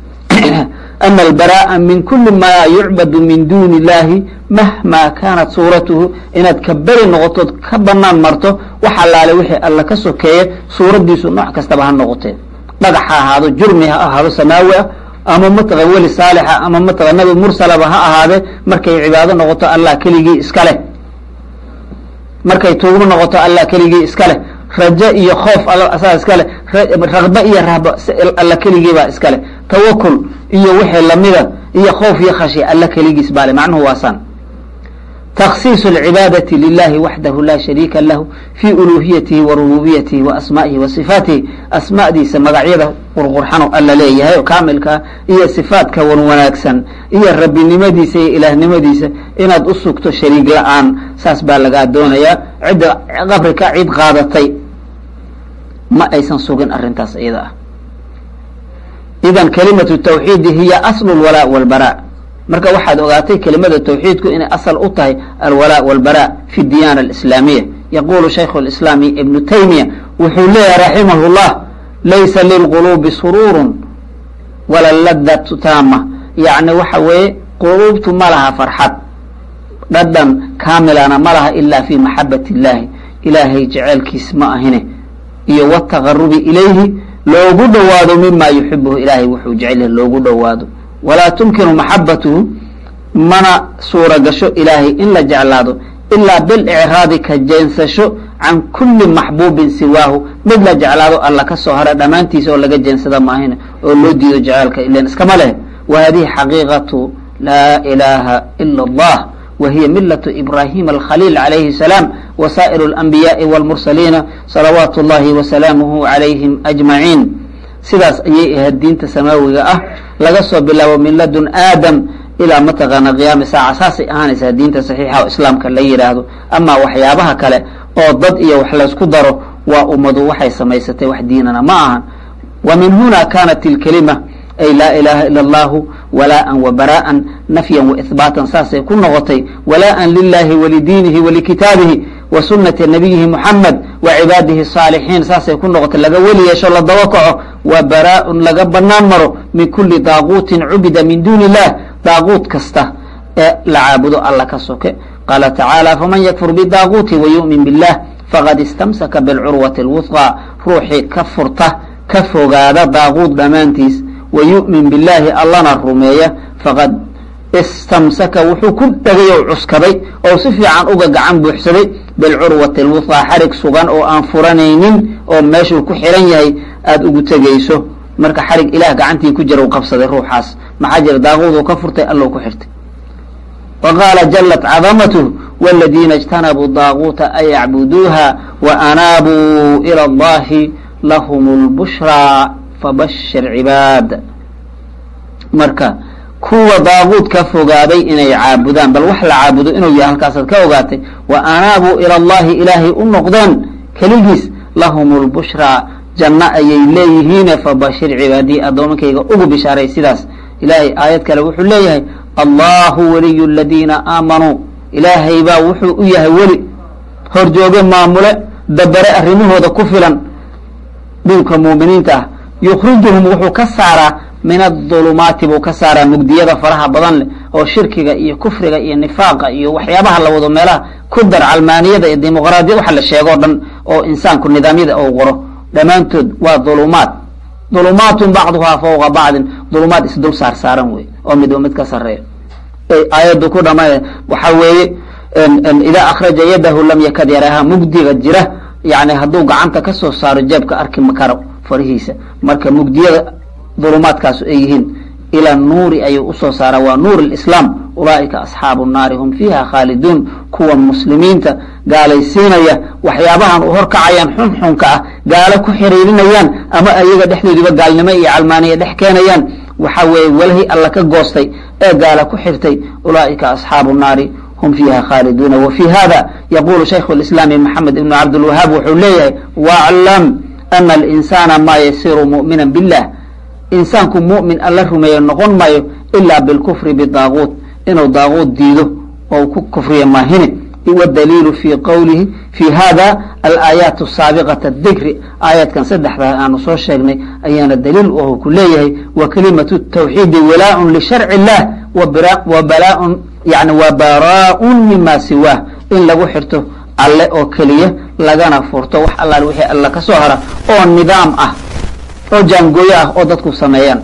ana albara'a min kuli ma yucbadu min duuni illahi mahma kaanat suuratuhu inaad ka beri noqotood ka banaan marto wax allaale wixii alla ka sokeeye suuraddiisu nooc kastaba ha noqotee dhagax ha ahaado jurmi ha ahaado samaawi ah ama mataqa weli saalixa ama mataqa nabi mursalaba ha ahaadee markay cibaado noqoto allah keligii iska leh markay tuugmo noqoto allah keligii iska leh rajo iyo khoof asaa iska leh raqbe iyo rahba alla keligiibaa iska leh tawakul iyo wixii lamida iyo khoof iyo khashi alla keligiis baa le macnuhu waasaan تkhصiiص العibaadaةi للahi waxdahu la shariika lahu fي uluhiyatihi wa rububiyatihi wa asma'ihi wa صifaatihi asma'diisa magacyada qurqurxano alla leeyahay oo kaamilkaa iyo صifaadka wan wanaagsan iyo rabbinimadiisa iyo ilaahnimadiisa inaad u sugto shariig la-aan saas baa lagaa doonayaa cidda qabrika cid qaadatay ma aysan sugin arintaas iyada ah idan kalimaة التwxiidi hiya asl اlwalاء wاlbarا marka waxaad ogaatay kelimada tawxiidku inay asal u tahay alwalaa walbara fi diyaana alislaamiya yaqulu shaykhu lislaami ibnu taymiya wuxuu leeyahay raximah llah laysa lilquluubi suruurun wala ladatu taama yacni waxa weeye quluubtu ma laha farxad dhadhan kaamilana ma laha ilaa fi maxabat illahi ilaahay jeceelkiis ma ahine iyo wataqarubi ilayhi loogu dhowaado mima yuxibuhu ilaahay wuxuu jecel yahay loogu dhowaado walaa tumkinu maxabatuhu mana suura gasho ilaahay in la jeclaado ilaa bilicraadi ka jeensasho can kuli maxbuubin siwaahu mid la jeclaado alla ka soo hara dhammaantiisa oo laga jeensada maahine oo loo diido jeceelka ilan iskama leh wa hadihi xaqiiqatu laa ilaaha ila allah wa hiya milatu ibrahima alkhaliil calayhi salaam wa saa'iru alanbiyaai walmursaliina salawaatu اllahi wasalaamuhu calayhim ajmaciin sidaas ayay ahayd diinta samaawiga ah laga soo bilaabo min ladun aadam ilaa mataqaana qiyaami saaca saasay ahaanaysaa diinta saxiixa oo islaamka la yidhaahdo amaa waxyaabaha kale oo dad iyo wax laysku daro waa ummadu waxay samaysatay wax diinana ma ahan wa min huna kanat ilkelima ay laa ilaha ila allahu walaaan wa bara'an nafyan wa ihbaatan saasay ku noqotay walaaan lilahi walidiinihi walikitaabihi wa sunati nabiyihi muxamed wa cibaadihi الصaalixiin saasay ku noqotay laga weli yeesho la daba kaco wa baraaءun laga banaan maro min kuli daaquutin cubida min duuni illah daaquut kasta ee la caabudo alla ka soke qaala tacaala faman yakfur bidaaquuti wayu'min biاllah faqad istamsaka bilcurwati اlwuhqى ruuxii ka furta ka fogaada daaquut dhammaantiis wayu'min biاllahi allana rumeeya faqad istamsaka wuxuu ku dhegay oo cuskaday oo si fiican uga gacan buuxsaday bilcurwati alwuhqaa xarig sugan oo aan furanaynin oo meeshuu ku xiran yahay aada ugu tegayso marka xarig ilaah gacantii ku jira u qabsaday ruuxaas maxaa jira daaquuduu ka furtay allow ku xirtay wa qaala jalat cadamatuh waladiina اjtanabuu daaquuta an yacbuduuha wa anaabuu ilى اllahi lahum اlbushraa fabashir cibaad marka kuwa daaquud ka fogaaday inay caabudaan bal wax la caabudo inuu yahay halkaasaad ka ogaatay wa anaabuu ila allahi ilaahay u noqdeen keligiis lahum lbushraa janno ayay leeyihiine fabashir cibaadii addoomankayga ugu bishaaray sidaas ilaahay aayad kale wuxuu leeyahay allahu waliyu aladiina aamanuu ilaahay baa wuxuu u yahay weli horjooge maamule dabare arrimahooda ku filan dhulka muuminiinta ah yukhrijuhum wuxuu ka saaraa min adulumaati buu ka saaraa mugdiyada faraha badan leh oo shirkiga iyo kufriga iyo nifaaqa iyo waxyaabaha la wado meelaha ku dar calmaaniyada iyo dimuqraadiyad waxa la sheegoo dhan oo insaanku nidaamyada uu qoro dhammaantood waa dulumaat dulumaatun bacduhaa fawqa bacdin dulumaad isdul saar saaran wey oo midba mid ka sareeya aayaddu ku dhama waxa weeye idaa akhraja yadahu lam yakad yaraaha mugdiga jira yani hadduu gacanta ka soo saaro jeebka arki makaro farihiisa marka mugdiyada dulumaadkaasu ay yihiin ila nuuri ayuu usoo saaraa waa nuur lislaam ulaaika asxaabu nnaari hum fiiha khaaliduun kuwa muslimiinta gaalaysiinaya waxyaabahan u horkacayaan xunxunka ah gaalo ku xiriirinayaan ama ayaga dhexdoodiba gaalnimo iyo calmaaniya dhex keenayaan waxa weeye walahi alla ka goostay ee gaala ku xirtay ulaaika asxaabu nnaari hum fiiha khaaliduuna wa fii hada yaqulu shaykhu lislaami maxamed ibnu cabdilwahaab wuxuu leeyahay waclam ana alinsana maa yasiru mu'mina billah insaanku mu'min alla rumeeyo noqon maayo ilaa bilkufri bidaaquut inuu daaquut diido oo ku kufriya maahine wadaliilu fi qowlihi fi hada alaayaat asaabiqata dikri aayaadkan saddexdaa aanu soo sheegnay ayaana daliil u ku leeyahay wa kalimatu tawxiidi walaaun lisharci illah wa balaaun yani wa baraaun mima siwaah in lagu xirto alle oo keliya lagana furto wax allaal wixii alla ka soo hara oo nidaam ah oo jaangooyo ah oo dadku sameeyaan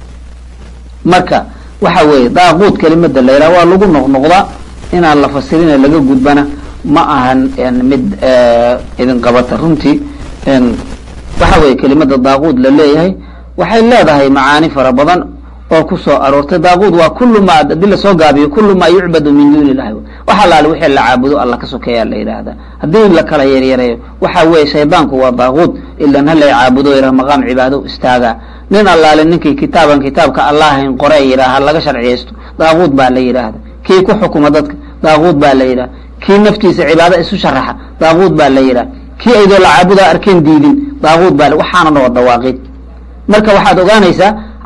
marka waxa weeye daaquud kelimada la yidhaha waa lagu noqnoqdaa inaan la fasirina laga gudbana ma ahan mid idin qabata runtii waxa weeye kelimada daaquud la leeyahay waxay leedahay macaani fara badan oo ku soo aroortay daaquud waa kulu ma hadii lasoo gaabiyo kulu maa yucbadu min duuni illahi wax allaale wixii la caabudo alla ka sokeeyaa la yidhaahdaa haddii la kala yaryareeyo waxa weeye shaydaanku waa daaquud ilan halay caabudo yidhaha maqaam cibaado istaagaa nin allaale ninkii kitaaban kitaabka allahayn qore yidhaaha laga sharciyaysto daaquud baa la yidhaahda kii ku xukuma dadka daaquud baa la yidhaha kii naftiisa cibaado isu sharaxa daaquud baa la yidhaha kii aydoo la caabudaa arkeen diidin daaquud baa waxaana waa dawaaqiid marka waxaad ogaanaysaa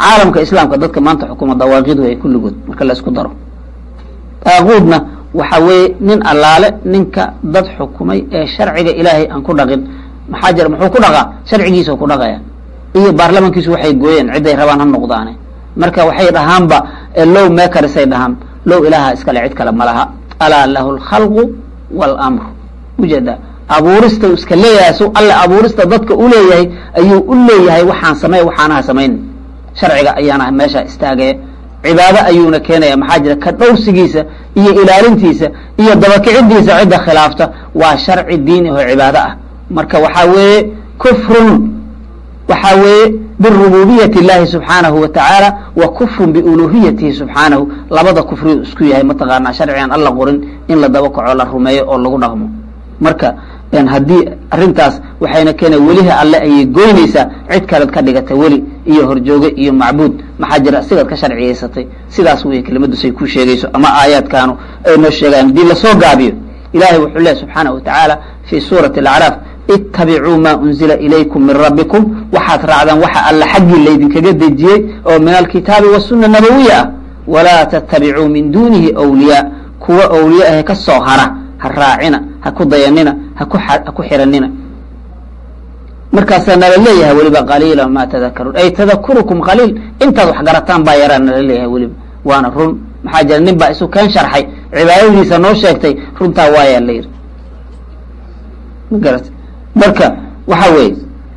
caalamka islaamka dadka maanta xukuma dawaaqidu ay kulligood marka la isku daro daaquudna waxa weeye nin allaale ninka dad xukumay ee sharciga ilaahay aan ku dhaqin maxaa jira muxuu ku dhaqaa sharcigiisa ku dhaqaya iyo baarlamankiisu waxay gooyeen ciday rabaan ha noqdaane marka waxay dhahaanba low makarisay dhahaan low ilaaha iskale cid kale ma laha alaa lahu alkhalqu waalamru ujeeda abuurista u iska leeyahay su alle abuurista dadka u leeyahay ayuu u leeyahay waxaan samey waxaanaha samayn sharciga ayaana meesha istaagaya cibaado ayuuna keenaya maxaa jira ka dhowrsigiisa iyo ilaalintiisa iyo dabakicidiisa cidda khilaafta waa sharci diini oo cibaado ah marka waxaa weeye kufrun waxaa weeye birububiyati اllahi subxaanahu wa tacaala wa kufrun biuluhiyatihi subxaanahu labada kufriyu isku yahay mataqaanaa sharcigan alla qorin in la daba kaco la rumeeyo oo lagu dhaqmo marka haddii arintaas waxayna keena weliha alle ayay goynaysaa cid kalead ka dhigata weli iyo horjooge iyo macbuud maxaa jira sigaad ka sharciyaysatay sidaas wey kelimadu say ku sheegayso ama aayaadkaanu ay noo sheegaan haddii lasoo gaabiyo ilahay wuxuu leehay subxaanaه wa tacaala fi suurati اlacraaf itabicuu ma unzila ilaykum min rabbikum waxaad raacdaan waxa alla xaggii laydinkaga dejiyey oo min alkitaabi wasuna nabawiya ah walaa tatabicuu min dunihi wliyaa kuwa awliya ahe ka soo hara ha raacina ha ku dayanina haku ha ku xiranina markaasaa nala leeyahay weliba qaliila ma tadakaruun ay tadakurukum qaliil intaad wax garataan baa yaraa nala leeyahay weliba waana run maxaa jira nin baa isu keen sharxay cibaadadiisa noo sheegtay runtaa waayaa la yidhi ma garat marka waxa weeye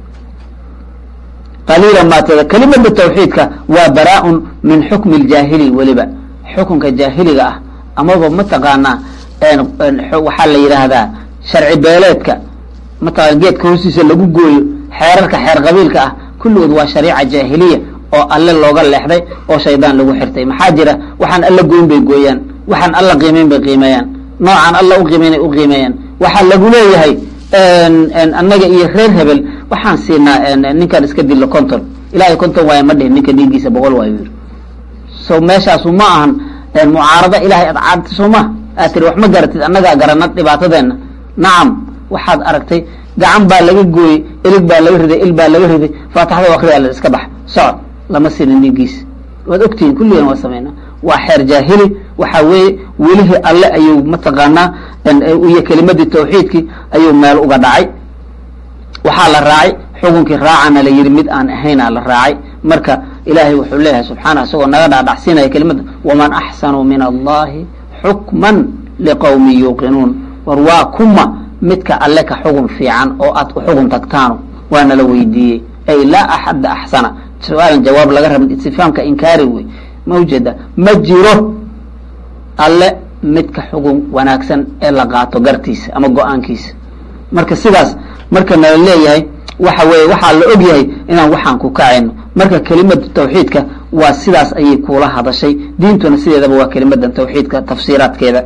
qaliila ma tada kelimada tawxiidka waa baraa-un min xukmi ljaahili weliba xukunka jaahiliga ah amaba mataqaanaa waxaa la yidhaahdaa sharci beeleedka mataqana geedka hoostiisa lagu gooyo xeerarka xeer qabiilka ah kulligood waa shariica jaahiliya oo alle looga leexday oo shaydaan lagu xirtay maxaa jira waxaan alla goyn bay gooyaan waxaan alla qiimeyn bay qiimeeyaan noocaan alla u qiimeynay u qiimeeyaan waxaa lagu leeyahay annaga iyo reer hebel waxaan siinaa ninkaan iska dilo conton ilahay conton waaya ma dhihin ninka dhiiggiisa boqol waayo yiri so meeshaasu ma ahan mucaarada ilahay ad caadta soo ma aad tiri wax ma garatid annagaa garana dhibaatadeenna nacam waxaad aragtay gacan baa laga gooyey ilig baa laga riday il baa laga riday faataxda akriya la iska bax socod lama sinin dhiiggiisa waad ogtihiin kulligan waa samayna waa xeer jaahili waxaa weeye welihii alle ayuu mataqaanaa iyo kelimadii tawxiidkii ayuu meel uga dhacay waxaa la raacay xukunkii raacana la yihi mid aan ahaynaa la raacay marka ilaahay wuxuu leeyahay subxaana isagoo naga dhaadhacsiinaya kelimada waman axsanu min allahi xukman liqowmi yuuqinuun war waa kuma midka alle ka xugun fiican oo aad u xugun tagtaano waana la weydiiyey ay laa axadda axsana su-aalan jawaab laga rabin istifhaamka inkaari wey ma ujeeda ma jiro alle midka xugun wanaagsan ee la qaato gartiisa ama go-aankiisa marka sidaas marka nala leeyahay waxa weeye waxaa la og yahay inaan waxaan ku kacayno marka kelimada tawxiidka waa sidaas ayay kuula hadashay diintuna sideedaba waa kelimadan tawxiidka tafsiiraadkeeda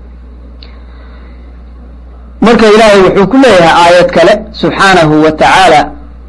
marka ilaahay wuxuu ku leeyahay aayad kale subxaanahu wa tacaala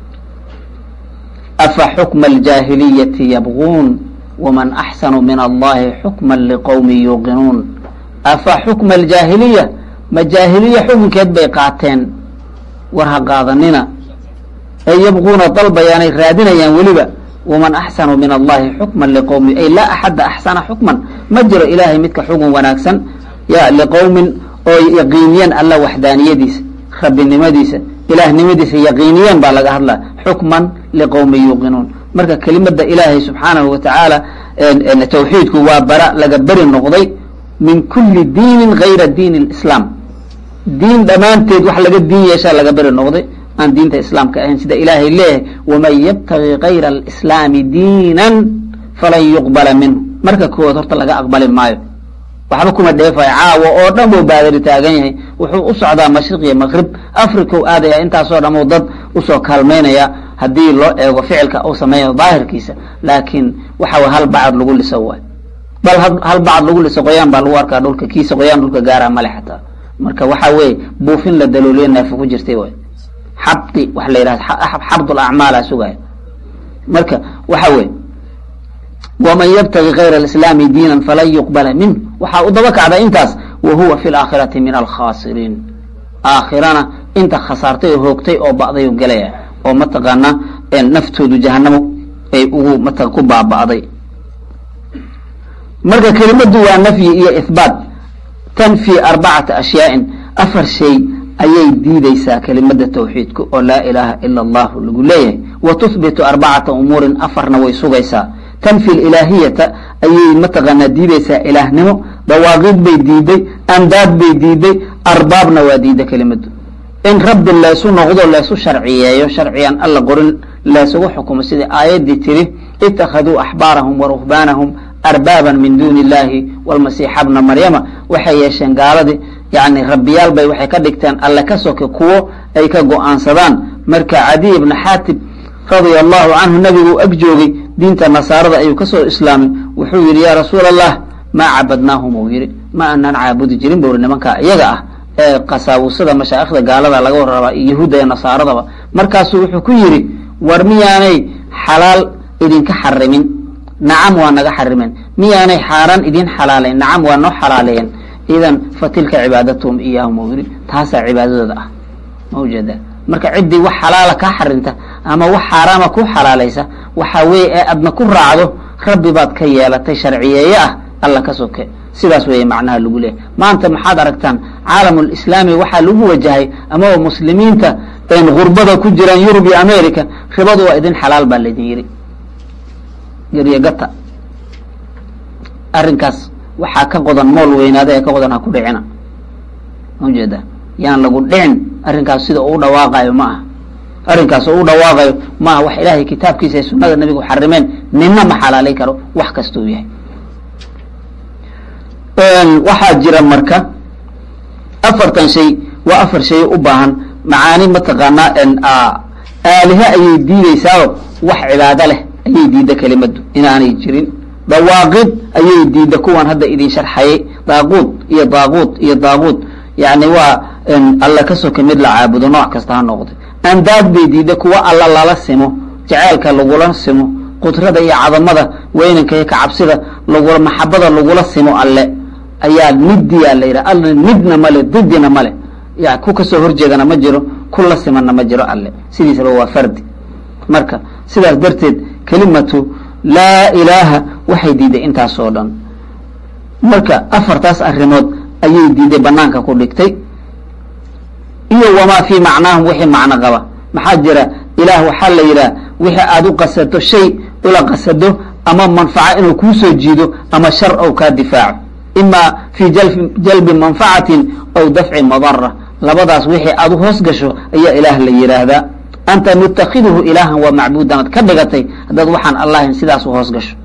afa xukma aljaahiliyati yabguun waman axsanu min allahi xukma liqowmi yuuqinuun afa xukma aljaahiliya ma jaahiliya xukunkeed bay qaateen war ha qaadanina ee yabquuna dalbayaanay raadinayaan weliba waman axsanu min allahi xukman liqowmi ay laa axadda axsana xukman ma jiro ilaahay midka xugun wanaagsan ya liqowmin oo yaqiiniyeen alla waxdaaniyadiisa rabbinimadiisa ilaahnimadiisa yaqiiniyeen baa laga hadlaa xukman liqowmi yuuqinuun marka kelimada ilaahay subxaanahu wa tacaala tawxiidku waa bara laga beri noqday min kuli diinin gayra diin اlislaam diin dhammaanteed wax laga diin yeeshaa laga beri noqday aan diinta islaamka ahayn sida ilaahay leeyahay waman yabtagi gayra alislaami diinan falan yuqbala minhu marka koowaad horta laga aqbali maayo waxba kuma dheefayo caawo oo dhan buu baadari taagan yahay wuxuu u socdaa mashriq iyo maqrib africau aadaya intaasoo dhan uu dad usoo kaalmaynaya haddii loo eego ficilka uu sameeyo daahirkiisa laakiin waxa way hal bacad lagu liso waay bal hal bacad lagu liso qoyaan baa lagu arkaa dhulka kiisa qoyaan dhulka gaaraa male xataa marka waxa weeye buufin la dalooliyo naafi ku jirtay waay xabdi waxa la yidhahda xabdul acmaala sugaya marka waxa weeye waman yabtagi gayra alislaami diinan falan yuqbala minh waxaa u daba kacda intaas wa huwa fi laakhirati min alkhaasiriin aakhirana inta khasaartay oo hoogtay oo ba'day u gelaya oo mataqaanaa naftoodu jahanamo ay ugu mata ku baaba'day marka kelimadu waa nafyi iyo ihbaat tanfi arbacata ashyaain afar shay ayay diideysaa kelimada tawxiidku oo laa ilaaha ila allahu lagu leeyahay wa tuhbitu arbacata umuurin afarna way sugaysaa tanfi ilaahiyata ayay mataqaanaa diideysaa ilaahnimo dawaaqid bay diiday andaad bay diiday arbaabna waa diida kelimadu in rabbi laysu noqdo laysu sharciyeeyo sharciyan alla qorin laysugu xukumo sidai aayaddii tiri ittakhaduu axbaarahum wa ruhbaanahum arbaaban min duuni illahi walmasiixa bna maryama waxay yeesheen gaaladii yani rabbiyaal bay waxay ka dhigteen alle ka soke kuwo ay ka go-aansadaan marka cadiy ibna xaatib radia allahu canhu nabigu ag joogay diinta nasaarada ayuu kasoo islaamay wuxuu yidhi yaa rasuul allah maa cabadnaahum uu yidhi ma aanaan caabudi jirin buri nimanka iyaga ah ee qasaawusada mashaa'ikhda gaalada laga warrabaa iyo yahuudda iyo nasaaradaba markaasuu wuxuu ku yidhi war miyaanay xalaal idinka xarimin nacam waa naga xarimeen miyaanay xaaraan idin xalaalayn nacam waa noo xalaaleeyeen idan fa tilka cibaadatuhum iyaahum uu yidhi taasaa cibaadadooda ah ma ujeeda marka ciddii wax xalaala kaa xarinta ama wax xaaraama ku xalaalaysa waxaa weeye ee adna ku raacdo rabbi baad ka yeelatay sharciyeeye ah alla ka soke sidaas weeye macnaha lagu leeyahy maanta maxaad aragtaan caalamulislaami waxaa lagu wajahay amaba muslimiinta gurbada ku jiraan yurub iyo america ribadu waa idin xalaal baa laydin yidhi geryagata arrinkaas waxaa ka qodan mool weynaada ee ka qodan ha ku dhicina maujeeda yaan lagu dhicin arrinkaas sida uu dhawaaqayo ma aha arrinkaas oo u dhawaaqayo ma aha wax ilaahay kitaabkiisa ee sunada nabigu xarimeen nina ma xalaalay karo wax kasta uu yahay waxaa jira marka afartan shay waa afar shay u baahan macaani mataqaanaa aalihe ayay diideysaao wax cibaado leh ayay diida kelimadu inaanay jirin dawaaqid ayay diida kuwan hadda idin sharxayay daaquud iyo daaquud iyo daaquud yani waa alla ka soka mid la caabudo nooc kasta ha noqdo andaad bay diida kuwa alla lala simo jaceylka lagula simo qudrada iyo cadamada weynanka iyo kacabsida lagula maxabada lagula simo alle ayaa nidiyaa la yidhaha alla nidna male didina male ya ku kasoo horjeedana ma jiro ku la simana ma jiro alle sidiisaba waa fardi marka sidaas darteed kelimatu laa ilaaha waxay diiday intaas oo dhan marka afartaas arrimood ayay diiday banaanka ku dhigtay iyo wamaa fii macnaahum wixii macno qaba maxaa jira ilaah waxaa la yidhaha wixii aada u qasato shay ula qasado ama manfaco inuu kuusoo jiido ama shar ou kaa difaaco ima fii jalbi manfacatin aw dafci madara labadaas wixii aad u hoos gasho ayaa ilaah la yidhaahdaa anta mutakiduhu ilaahan waa macbuudan ad ka dhigatay haddaad waxaan allahin sidaas u hoos gasho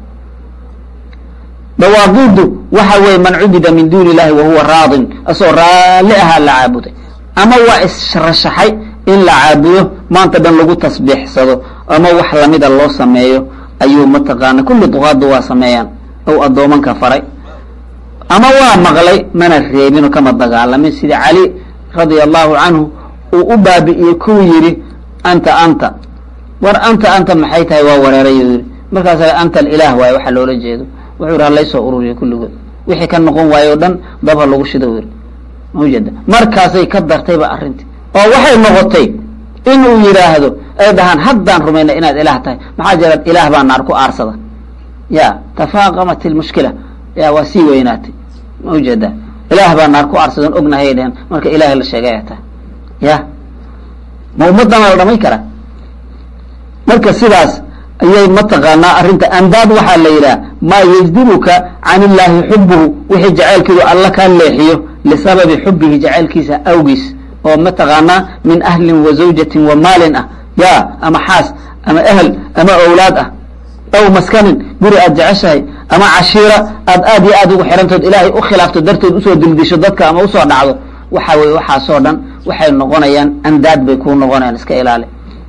dawaaqidu waxa weeye man cubida min duuni illahi wahuwa raadin asoo raalli ahaa la caabuday ama waa israshaxay in la caabudo maanta dhan lagu tasbiixsado ama wax lamida loo sameeyo ayuu mataqaana kulli duqaadu waa sameeyaan ow addoomanka faray ama waa maqlay mana reebinoo kama dagaalamin sida cali radia allahu canhu uu u baabi'iyey kuu yidhi anta anta war anta anta maxay tahay waa wareeray uu yidhi markaasa anta alilaah waaye waxaa loola jeedo wuxuu yidhi halaysoo ururiya kulligood wixii ka noqon waaye o dhan dabha lagu shido u yidhi maujeeda markaasay ka dartayba arrintii oo waxay noqotay inuu yidhaahdo ay dhahaan haddaan rumayna inaad ilaah tahay maxaa jira ilaah baa naar ku aarsada ya tafaaqamat ilmushkila ya waa sii weynaatay ma ujeeda ilaah baa naar ku aarsadan ognahay dhehen marka ilahay la sheegay ay tahay ya ma ummadana la dhamay karaa marka sidaas ayay mataqaanaa arrinta andaad waxaa la yidhaha maa yajdibuka can illaahi xubuhu wixii jacaylkiidu alla kaa leexiyo lisababi xubihi jacaylkiisa awgiis oo mataqaanaa min ahlin wa zawjatin wa maalin ah ya ama xaas ama ehel ama owlaad ah aw maskanin guri aad jeceshahay ama cashiira aad aad iyo aad ugu xirantood ilaahay u khilaafto darteed usoo dildisho dadka ama usoo dhacdo waxa weye waxaasoo dhan waxay noqonayaan andaad bay kuu noqonayaan iska ilaali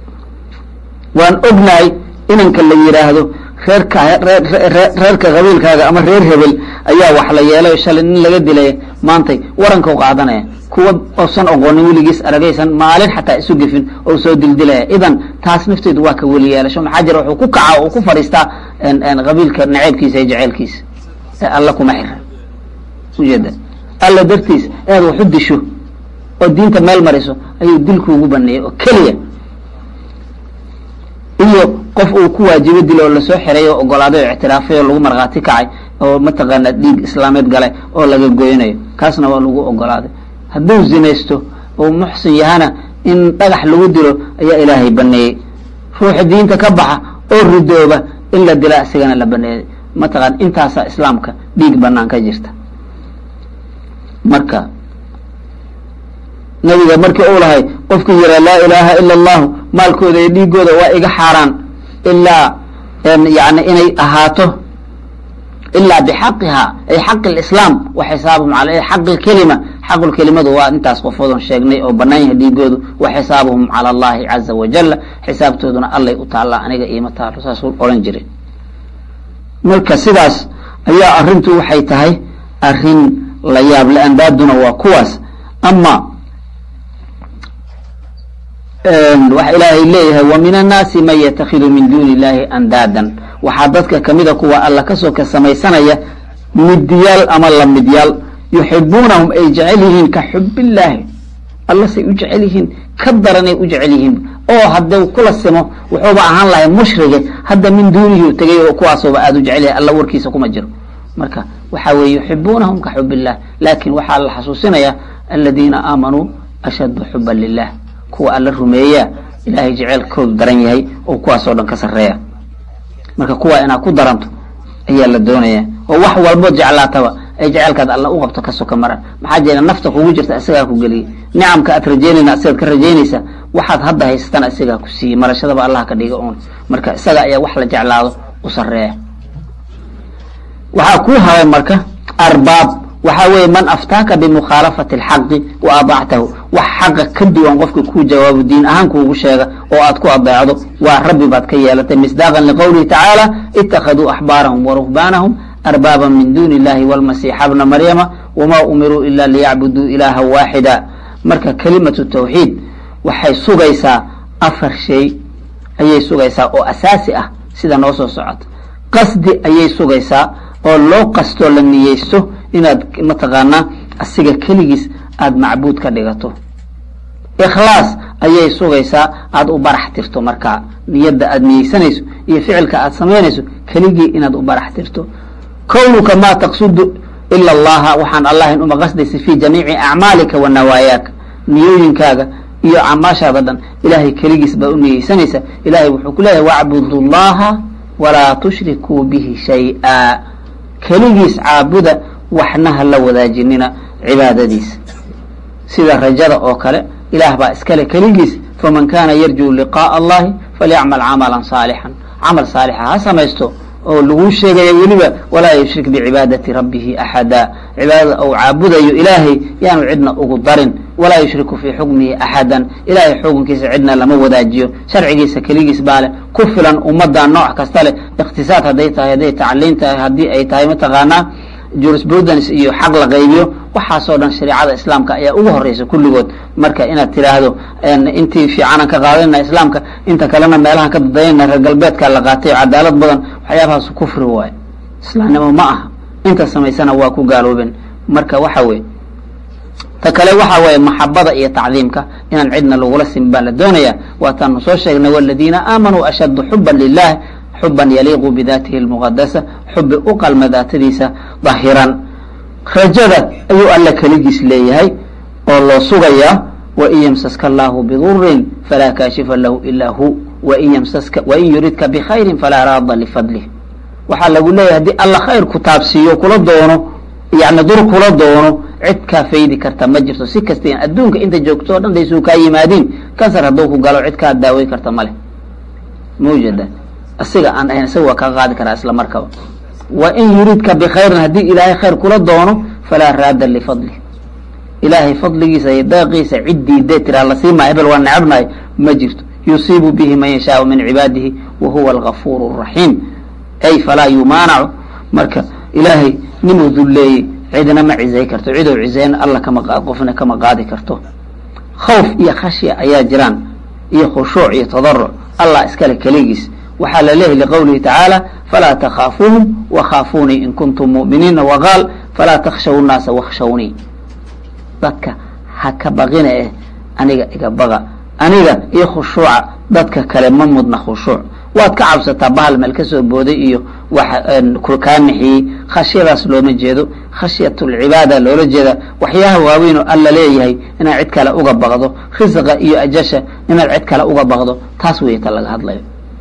waan ognahay inanka la yidhaahdo reerka reerka qabiilkaaga ama reer hebel ayaa wax la yeelay shalay nin laga dilaya maantay warankau qaadanaya kuwa oosan oqoonin weligiis aragaysan maalin xataa isu gefin oo soo dildilaya idan taas nafteedu waa ka weli yeelasho maxaa jira wuxuu ku kaca oo ku fadhiistaa qabiilka naceybkiisa iyo jaceylkiisa ee alla kuma xira ujeeda alla dartiis inaad wax u disho oo diinta meel mariso ayuu dilkuugu baneeyey oo keliya iyo qof uu ku waajibo dil oo lasoo xiray oo ogolaaday oo ictiraafay oo lagu markhaati kacay oo mataqaana dhiig islaameed galay oo laga goynayo kaasna waa lagu ogolaaday hadduu zinaysto oo muxsin yahana in dhagax lagu dilo ayaa ilaahay baneeyey ruuxa diinta ka baxa oo ridooba in la dila isigana la baneeyay mataqaan intaasaa islaamka dhiig banaan ka jirta marka nabiga markii uu lahay qofkii yiraa laa ilaaha ila allahu maalkooda iyo dhiigooda waa iga xaaraan ilaa yani inay ahaato ilaa bixaqiha ay xaqi lislaam wa xisaabuhum al xaqi lkelima xaqulkelimadu waa intaas qofoodon sheegnay oo banaan yahay dhiigoodu wa xisaabuhum cala allahi caza wajala xisaabtooduna allay u taallaa aniga iima taalo saasuu odhan jiray marka sidaas ayaa arrintu waxay tahay arrin la yaab le andaaduna waa kuwaas ama waxa ilaahay leeyahay wa min annaasi man yatakhidu min duuni illahi andaadan waxaa dadka kamida kuwa alla kasoo ka samaysanaya midyaal ama lamidyaal yuxibuunahum ay jecel yihiin ka xubillaahi alla say u jecel yihiin ka daranay u jecel yihiin oo hadduu kula simo wuxuuba ahaan lahay mushrige hadda min duunihi u tegay oo kuwaasooba aada u jecel yahay alla warkiisa kuma jiro marka waxa weeye yuxibuunahum ka xub illah laakin waxaa la xasuusinaya aladiina aamanuu ashaddu xuban lilah kuwa alla rumeeya ilaahay jeceelkoodu daran yahay oo kuwaas oo dhan ka sarreeya marka kuwa inaad ku daranto ayaa la doonaya oo wax walbood jeclaataba ay jeceelkaad alla u qabto ka soka maran maxaa jeela nafta kugu jirta isagaa ku geliyay nicamka aad rajeynayna asigaad ka rajaynaysa waxaad hadda haysatana isagaa ku siiyey marashadaba allah ka dhiga uun marka isaga ayaa wax la jeclaado u sarreeya waxaa kuu haray marka arbaab waxaa weeye man aftaaka bimukhaalafati alxaqi wa adactahu wax xaqa ka duwan qofka kuu jawaabo diin ahaan kuugu sheega oo aad ku adeecdo waa rabbi baad ka yeelatay misdaaqan liqowlihi tacaala ittakhaduu axbaarahum waruhbaanahum arbaaban min duni illahi walmasiixa bna maryama wamaa umiruu ila liyacbuduu ilaaha waaxida marka kelimatu tawxiid waxay sugaysaa afar shay ayay sugaysaa oo asaasi ah sida noo soo socota qasdi ayay sugaysaa oo loo qastoo la niyeysto inaad mataqaanaa asiga keligiis aada macbuud ka dhigato ikhlaas ayay sugaysaa aada u barax tirto markaa niyadda aada niyeysanayso iyo ficilka aada samaynayso keligii inaad u barax tirto kownuka maa taqsudu ila allaha waxaan allahin uma qasdaysa fi jamiici acmaalika wa nawaayaaka niyooyinkaaga iyo camaashaada dhan ilaahay keligiis baa u niyeysanaysa ilahay wuxuu ku leeyahay wacbudu llaha walaa tushrikuu bihi shay-a keligiis caabuda waxna ha la wadaajinina cibaadadiisa sida rajada oo kale ilaah baa iskale keligiis faman kana yarjuu liqaءa allahi falyacmal camala saalixan camal saalixa ha samaysto oo laguu sheegaya weliba walaa yushrik bicibaadati rabbihi axada cibaadada ou caabudayo ilaahay yaanu cidna ugu darin walaa yushriku fii xukmihi axadan ilahay xukunkiisa cidna lama wadaajiyo sharcigiisa keligiis baa leh ku filan ummadda nooc kasta leh iqtisaad hadday tahay hadday tacliin tahay haddii ay tahay mataqaanaa jurisprudence iyo xaq la qaybiyo waxaasoo dhan shareicada islaamka ayaa ugu horeysa kulligood marka inaad tiraahdo intii fiicanan ka qaadanayna islaamka inta kalena meelahan ka dadaynayna reer galbeedka la qaatay oo cadaalad badan waxyaabahaas kufri waayo islaamnimo ma aha inta samaysana waa ku gaaloobeen marka waxa weye ta kale waxa weeye maxabada iyo tacdiimka inaan cidna lagula simin baa la doonaya waataanu soo sheegnay waladiina aamanuu ashaddu xuban lilah xuban yaliiqu bidatihi lmuqadasa xubi u qalma daatadiisa dahiran rajada ayuu alla keligiis leeyahay oo loo sugayaa wain yamsaska allahu bidurin falaa kaashifa lahu ilaa hu wain yamsaska wain yuridka bikhayrin falaa raada lifadlih waxaa lagu leeyahay haddii alla khayr ku taabsiiyo kula doono yani dur kula doono cid kaa faydi karta ma jirto si kasta adduunka inta joogto o dhan daysuu kaa yimaadiin kansar hadduu ku galo cid kaa daawey karta male mawjada asiga aan ahayn isaga waa kaa qaadi karaa isla markaba wain yuridka bikhayrin haddii ilaahay khayr kula doono falaa raada lifadlih ilaahay fadligiisa iyo daaqiisa cid diidee tiraa lasii maa hebel waa necabnahay ma jirto yusiibu bihi man yashaau min cibaadihi wa huwa algafuur raxiim ay falaa yumaanacu marka ilaahay ninuu dulleeyey cidna ma cizay karto cidou cizeyn alla kama qofna kama qaadi karto khawf iyo khashya ayaa jiraan iyo khushuuc iyo tadaruc allah iskale keligiis waxaa la leeyahy liqowlihi tacaala falaa takhaafuuhum wakhaafuunii in kuntum mu'miniina waqaal falaa takhshaw nnaasa wakhshawnii dadka ha ka baqina eh aniga iga baqa aniga iyo khushuuca dadka kale ma mudna khushuuc waad ka cabsataa bahal meel kasoo booday iyo wax kaa nixiyey khashyadaas looma jeedo khashyatulcibaada loola jeeda waxyaha waaweyn oo alla leeyahay inaad cid kale uga baqdo risqa iyo ajasha inaad cid kale uga baqdo taas wey ta laga hadlayo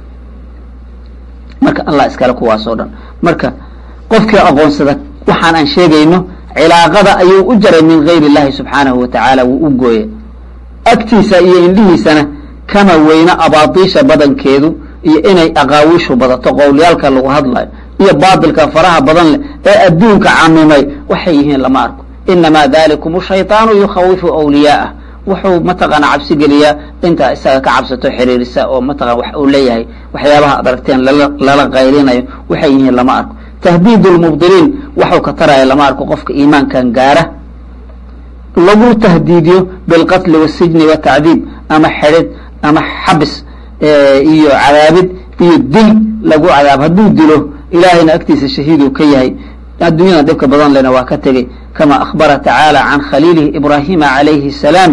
marka allah iskale kuwaasoo dhan marka qofkii aqoonsada waxaan aan sheegayno cilaaqada ayuu u jaray min gayr illahi subxaanahu wa tacaala wuu u gooye agtiisa iyo indhihiisana kama weyna abaatiisha badankeedu iyo inay aqaawiishu badato qowlyaalka lagu hadlayo iyo baatilka faraha badan leh ee adduunka camimay waxay yihiin lama arko inamaa dalikum shayطaanu yukhawifu awliyaa'ah wuxuu mataqaana cabsi geliyaa intaa isaga ka cabsato xiriirisa oo mataqana wax uu leeyahay waxyaabaha ad aragteen lala qaylinayo waxay yihiin lama arko tahdiid lmubdiliin waxuu ka taraya lama arko qofka iimaankan gaara lagu tahdiidiyo bilqatli wasijni watacdiib ama xedhid ama xabis iyo cadaabid iyo dil lagu cadaab hadduu dilo ilaahayna agtiisa shahiiduu ka yahay adduunyada dhibka badan lena waa ka tegey kama akhbara tacaala can khaliilihi ibraahima calayhi salaam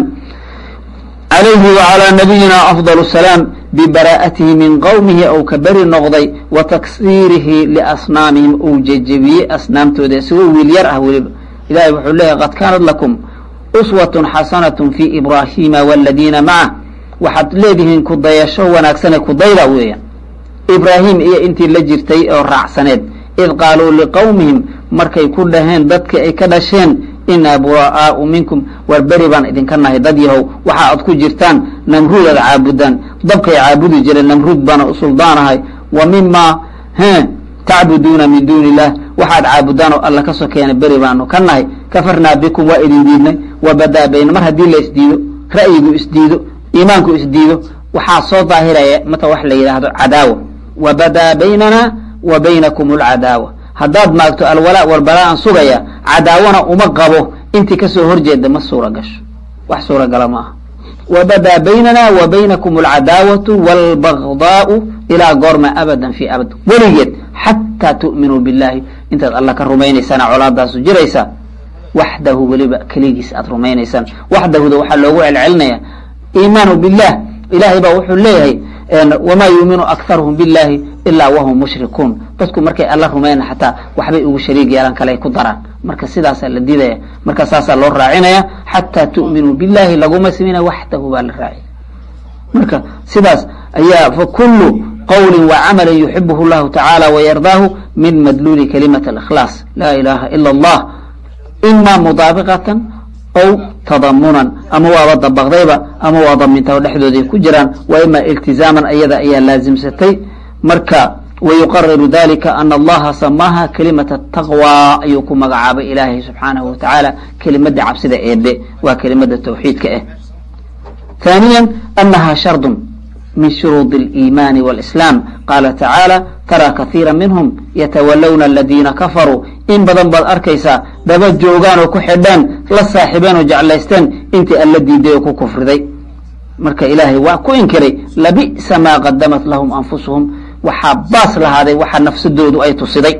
calayhi wacalaa nabiyina afdal salaam bibaraa'atihi min qowmihi ou ka beri noqday wa taksiirihi liasnaamihim ou jejebiyey asnaamtooda isagoo wiil yar ah weliba ilahay wuxuu leeyahy qad kaanat lakum uswatun xasanatun fi ibraahiima waladiina macah waxaad leedihiin kudayasho wanaagsane kudayda weeyaan ibraahim iyo intii la jirtay oo raacsaneed id qaaluu liqowmihim markay ku dhaheen dadka ay ka dhasheen inaa buraa'aau minkum war beri baan idinka nahay dad yahow waxa aad ku jirtaan namruud aad caabudaan dabkay caabudi jireen namruud baana u suldaanahay wa mimaa he tacbuduuna min duuni illah waxaad caabudaan oo alla ka sokeena beri baanu ka nahay kafarnaa bikum waa idin diidnay wa badaa bayna mar haddii la isdiido ra'yigu isdiido iimaanku isdiido waxaa soo daahiraya mata wax la yidhaahdo cadaawa wa badaa baynana wa baynakum alcadaawa haddaad maagto alwalaa walbalaa-an sugaya cadaawana uma qabo intii kasoo horjeeda ma suura gasho wax suuragala ma aha wa badaa baynana wa baynakum alcadaawatu waalbagdaau ilaa goorma abadan fi abad weligeed xataa tu'minuu billahi intaad alla ka rumaynaysana colaadaasu jiraysa waxdahu weliba keligiis aad rumaynaysaan waxdahuda waxaa loogu celcelinaya iimaanu billah ilahay baa wuxuu leeyahay wamaa yuuminu akharuhum billahi ilaa wahum mushrikuun dadku markay alla rumayna xataa waxbay ugu shariig yeelan kale ay ku daraan marka sidaasaa la diidaya marka saasaa loo raacinaya xataa tu'minuu billahi laguma samina waxdahu baa la raaciya marka sidaas ayaa fakulu qawlin wacamalin yuxibuhu llahu tacaala wayardaahu min madluuli kalimat alikhlaas laa ilaha ila allah ima mudaabiqatan ow tadamunan ama waaba dabaqdayba ama waa daminta dhexdooday ku jiraan wa ima iltizaaman ayada ayaa laazimsatay marka wayuqariru dalika ana allaha samaaha kelimata taqwa ayuu ku magacaabay ilaahay subxaanahu wa tacaala kelimada cabsida eebe waa kelimada tawxiidka ah ثانيا أنها شرط من شروط الإيمان والإسلام قال تعالى ترى كثيرا منهم يتولون الذين كفروا إن بدن بad arkaysaa daba joogaan oo ku xidhaan la saaxiibeen oo jeclaysteen intii alla diiday oo ku kufriday marka ilaahay waa ku inkiray labi'sa maa qadamat lahum anfusuhum waxaa baas lahaaday waxa nafsadoodu ay tusiday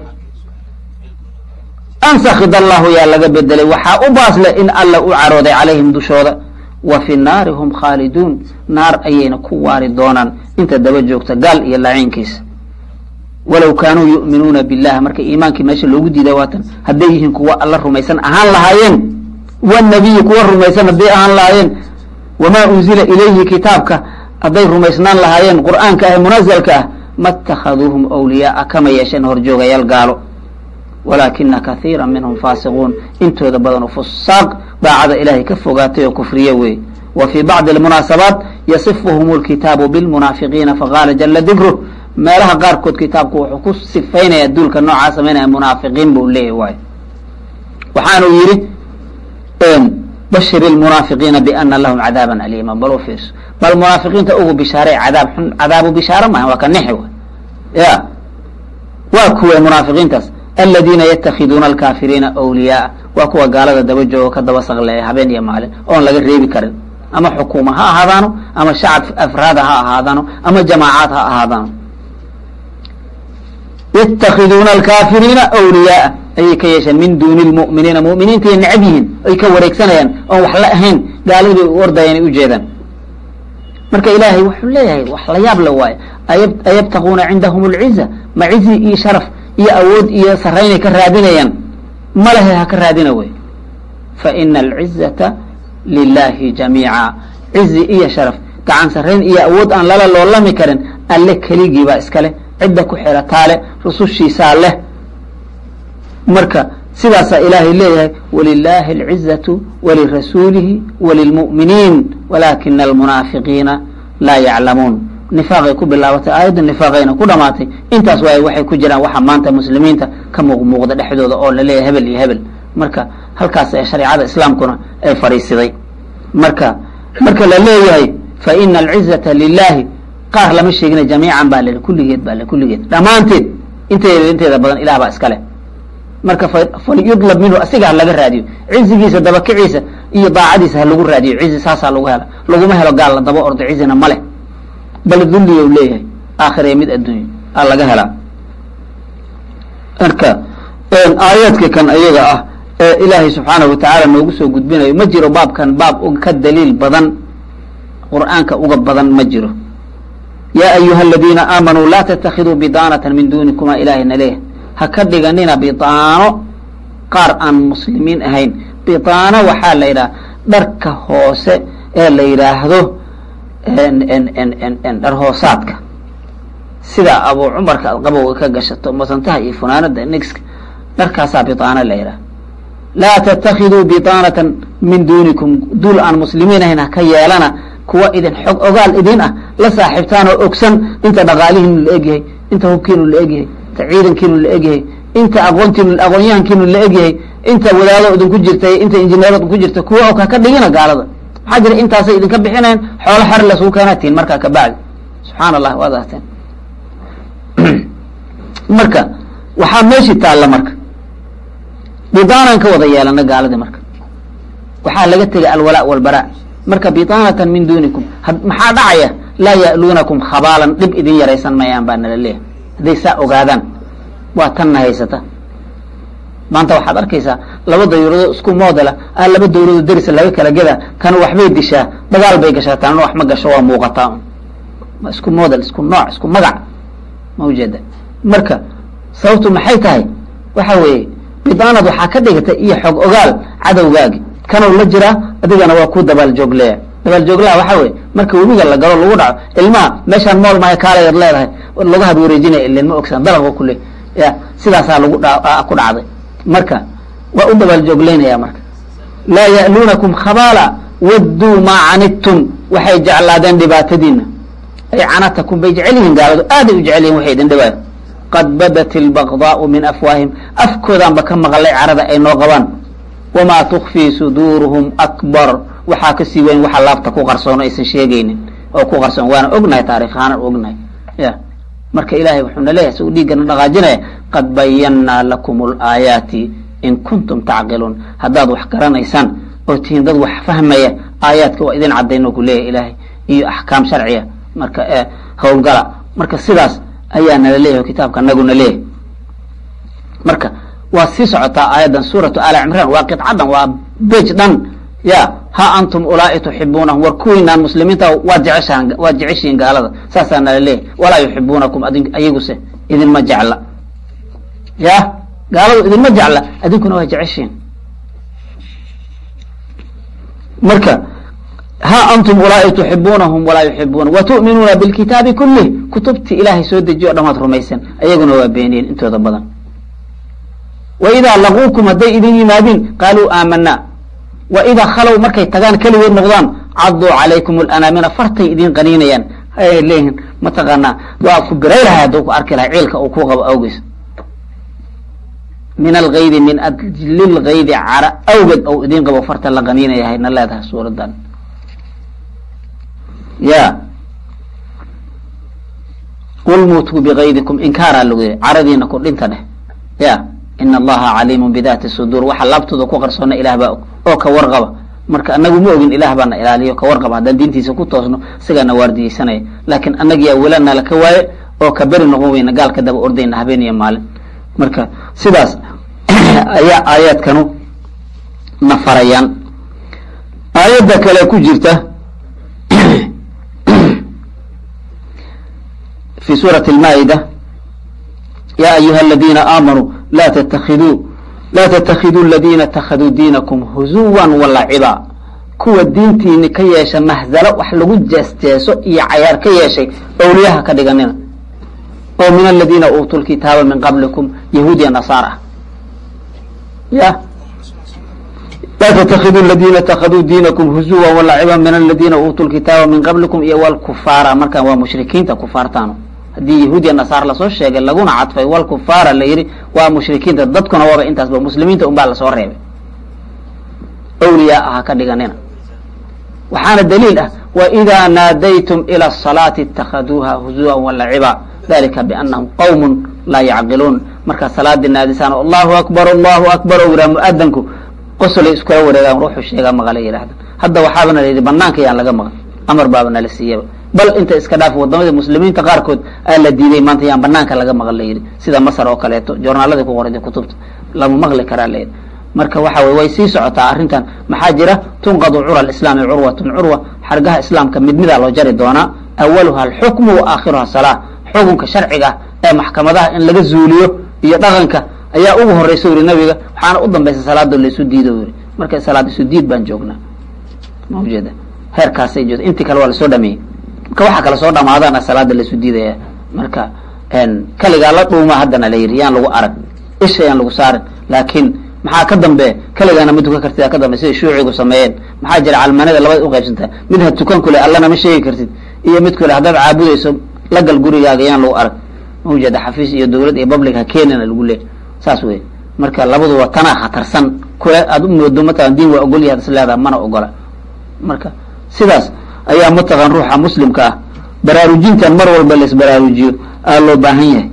ansakid allahu yaa laga bedelay waxaa u baas leh in alla u carooday calayhim dushooda wa fi naari hum khaaliduun naar ayayna ku waari doonaan inta daba joogta gaal iyo laciinkiisa walow kaanuu yu'minuuna billah marka iimaankii meesha loogu diiday waatan hadday yihiin kuwa alla rumaysan ahaan lahaayeen wanabiyi kuwa rumaysan hadday ahaan lahaayeen wamaa unzila ilayhi kitaabka hadday rumaysnaan lahaayeen qur'aanka ah munazalka ah ma اtakhaduuhum awliyaaa kama yeesheen horjoogayaal gaalo walaakina kahiira minhum faasiquun intooda badan oo fusaaq daacada ilahay ka fogaatay oo kufriye weeye wa fii bacdi almunaasabaat yasifuhum اlkitaabu bilmunaafiqiina faqaala jala dikruh meelaha qaarkood kitaabku wuxuu ku sifaynaya duulka noocaa samaynaya munaafiqiin buu leeyahy waayo waxaanu yidhi bashir ilmunaafiqiina biana lahum cadaaban aliima bal u fiirso bal munaafiqiinta ugu bishaaray cadaab xun cadaabu bishaare maaha waa ka nexi wa ya waa kuwa munaafiqiintaas aladiina yatakhiduuna alkaafiriina awliyaaa waa kuwa gaalada daba joogo ka daba saqleeya habeen iyo maalin oon laga reebi karin ama xukuuma ha ahaadaano ama shacab afraada ha ahaadaano ama jamaacaad ha ahaadaano yatakhiduuna alkaafiriina awliyaaa ayay ka yeesheen min duuni lmu'miniina mu'miniintay necab yihiin ay ka wareegsanayaan oon wax la ahayn gaaladii u ordayaan ay ujeedaan marka ilaahay wuxuu leeyahay wax la yaab la waayo ayabtaquuna cindahum alciza ma cizi iyo sharaf iyo awood iyo saraynay ka raadinayaan ma lehe ha ka raadina wey fa ina alcizata lilahi jamiica cizi iyo sharaf gacan sarayn iyo awood aan lala loolami karin alle keligii baa iska leh cidda ku xirataa leh rusushiisaa leh marka sidaasaa ilaahay leeyahay walilaahi alcizatu walirasuulihi walilmu'miniin walaakina almunaafiqiina laa yaclamuun nifaaqay ku bilaabatay aayadda nifaaqayna ku dhamaatay intaas waay waxay ku jiraan waxa maanta muslimiinta ka muuqmuuqda dhexdooda oo la leeyahay hebel iyo hebel marka halkaas ee shareecada islaamkuna ay fadhiisiday marka marka la leeyahay fa ina alcizata lilahi qaar lama sheegina jamiican baa le kulligeed baa le kulligeed dhammaanteed inteeda inteeda badan ilah baa iska leh marka falyudlab minhu asiga ha laga raadiyo cizigiisa dabakiciisa iyo daacadiisa ha lagu raadiyo cizi saasaa lagu hela laguma helo gaal la daba ordo cizina ma leh bal dulliya u leeyahay aakhiree mid adduunyo aa laga helaa marka aayaadka kan ayaga ah ee ilaahay subxaanahu watacaala noogu soo gudbinayo ma jiro baabkan baab ka daliil badan qur'aanka uga badan ma jiro yaa ayuha aladiina aamanuu laa tatakiduu bidaanatan min duunikuma ilaahayna leeyahay ha ka dhiganina bidaano qaar aan muslimiin ahayn bidaano waxaa la yidhaha dharka hoose ee la yidhaahdo dhar hoosaadka sida abuu cumarka aad qabowga ka gashato masantaha iyo funaanada nigska dharkaasaa bidaano la yidhaha laa tatakiduu bidaanatan min duunikum duul aan muslimiin ahayn ha ka yeelana kuwa idin xog ogaal idin ah la saaxiibtaan oo ogsan inta dhaqaalihiinu la egyahay inta hubkiinu la egyahay inta ciidankiinu la egyahay inta aqoontiinu aqoonyahankiinu la egyahay inta wadaado idinku jirta inta injineero idinku jirta kuwa og ha ka dhigina gaalada maxaa jira intaasay idinka bixinayan xoolo xer lasuu keenatiin markaa kabacdi subxaana allah waad arteen marka waxaa meeshii taalla marka bidaanaan ka wada yeelana gaaladii marka waxaa laga tegay alwalaa walbaraa marka bidaanatan min duunikum maxaa dhacaya laa ya'luunakum khabaalan dhib idin yaraysan mayaan baa nala leeyahay hadday saa ogaadaan waa tanna haysata maanta waxaad arkaysaa laba dawladood isku moodela ah laba dawladood derisa laga kala geda tan waxbay dishaa dagaal bay gashaa tanna wax ma gasho waa muuqataa ma isku model isku nooc isku magac ma ujeeda marka sababtu maxay tahay waxa weeye bidaanad waxaa ka dhigata iyo xog ogaal cadowgaagi kanow la jiraa adigana waa ku dabaaljoogleya dabaaljooglaha waxa weye marka webiga la galo lagu dhaco ilmaha meeshaan mool mahay kaalayaad leedahay lagu had wareejinaya ilen ma ogsan dalaq kule ya sidaasaa lagu ku dhacday marka waa u dabaaljoogleynaya marka laa ya'luunakum khabaala wadduu maa canidtum waxay jeclaadeen dhibaatadiina ay canatakum bay jecel yihiin gaaladu aaday u jecel yihin waxay idin dhibaayo qad badat ilbagdaau min afwaahim afkoodaanba ka maqlay carada ay noo qabaan wamaa tukfii suduuruhum akbar waxaa kasii weyn waxa laabta ku qarsoon aysan sheegaynin oo ku qarsoon waana ognahay taarikh ahaan ognahay ya marka ilahay wuxuuna leeyahay si uu dhiiggana dhaqaajinaya qad bayannaa lakum alaayaati in kuntum tacqiluun haddaad wax garanaysaan oo tihiin dad wax fahmaya aayaadka waa idin cadayno ku leeyahay ilaahay iyo axkaam sharciya marka ee howlgala marka sidaas ayaa nala leeyahay kitaabka naguna leeyahay marka waa sii socotaa aayaddan suuratu aali cimraan waa qidcadan waa bej dhan ya ha antum ulaa'i tuxibuunahum war kuwiinaan muslimiinta waad jeceshaan waad jeceshihiin gaalada saasaa nala leeyahay walaa yuxibuunakum adin ayaguse idinma jecla ya gaaladu idinma jecla adinkuna waa jeceshihiin marka ha antum ulaa'i tuxibuunahum walaa yuxibuuna watu'minuuna bilkitaabi kulih kutubtii ilaahay soo dejiyo o dhan waad rumaysan ayaguna waa beeniyeen intooda badan waidaa laquukum hadday idin yimaadiin qaaluu aamanaa waidaa khalow markay tagaan keligood noqdaan caduu calaykum alanaamina fartay idin qaniinayaan ay leeyihin mataqaanaa waa ku biray lahay hadduu ku arki lahay ciilka uu ku qabo awgeys min algaydi min ajli lgaydi cara awgeed ou idin qabo farta la qaniinaya hayna leedahay suuradan ya qul muutuu bigaydikum inkaaraa lagu yiri caradiina ku dhinta dheh ya in allaha caliimu bidaati suduur waxa laabtooda ku qarsoona ilah baa og oo ka warqaba marka anagu ma ogin ilah baana ilaaliyo ka warqaba haddaan diintiisa ku toosno sigaana waardiyeysanaya laakiin annagiyaa welana laka waaye oo ka beri noqon weyna gaal ka daba ordayna habeen iyo maalin marka sidaas ayaa aayaadkanu na farayaan aayadda kale ku jirta fi suurati almaa'ida ya ayuha aladiina aamanuu la ttakiduu laa ttakiduu aladiina اtakaduu diinakum huzuwan walaciba kuwa diintiini ka yeesha mahzalo wax lagu jeesjeeso iyo cayaar ka yeeshay awliyaha ka dhiganina oo min aladiina uutuu lkitaaba min qablikum yahuudiya nasaar ah ya laa ttakiduu ladina اtakaduu diinakum huzuwan walaciba min aladiina uutuu lkitaaba min qablikum iyo wlkufaara markaan waa mushrikiinta kufaartaanu haddii yahuudiya nasaar lasoo sheegay laguna cadfay walkufaara la yidhi waa mushrikiinta dadkuna waaba intaasba muslimiinta un baa lasoo reebay awliyaa aha ka dhiganina waxaana daliil ah waidaa naadaytum ila asalaati itakaduuha huzuwan walaciba dalika bianahum qawmun laa yacqiluun markaad salaadii naadisaan allahu akbar allahu akbar o yiraa mu-adanku qosolay iskula wareegaan ruuxu sheegaa maqala yidhahda hadda waxaaba nala yidhi banaanka yaan laga maqan amar baaba nala siiyaba bal inta iska dhaaf wadamada muslimiinta qaarkood aa la diiday maanta yaan banaanka laga maqan la yidhi sida masar oo kaleeto joornaaladii ku qorada kutubta lama maqli karaa la yidhi marka waxa wey way sii socotaa arrintan maxaa jira tunqadu cura alislaami curwatun curwa xargaha islaamka mid midaa loo jari doonaa awaluha alxukmu wa aakhiruha salaa xukunka sharciga ee maxkamadaha in laga zuuliyo iyo dhaqanka ayaa ugu horeysa yiri nabiga waxaana u dambaysa salaado laysu diido yiri marka salaad isu diid baan joognaa ma ujeeda heerkaasay joogta intii kale waa lasoo dhameeyey marka waxaa kala soo dhamaadaana salaada laysu diidaya marka kaligaa la dhuuma haddana la yidhi yaan lagu arag isha yaan lagu saarin laakiin maxaa ka dambe kaligaana ma tukan kartid ka dambe siday shuucigu sameeyeen maxaa jira calmanada labada uqaybsanta mid ha tukan kule allana ma sheegi kartid iyo mid kule haddaad caabudayso la gal gurigaaga yaan lagu arag ma ujeeda xafiis iyo dawlad iyo public ha keenina lagu leey saas wey marka labaduba tanaa khatarsan kule aad u moodo mataqan diin waa ogol yahay is leedaha mana ogola marka sidaas ayaa mataqan ruuxa muslimka ah baraarujintan mar walba la isbaraarujiyo aa loo baahan yahay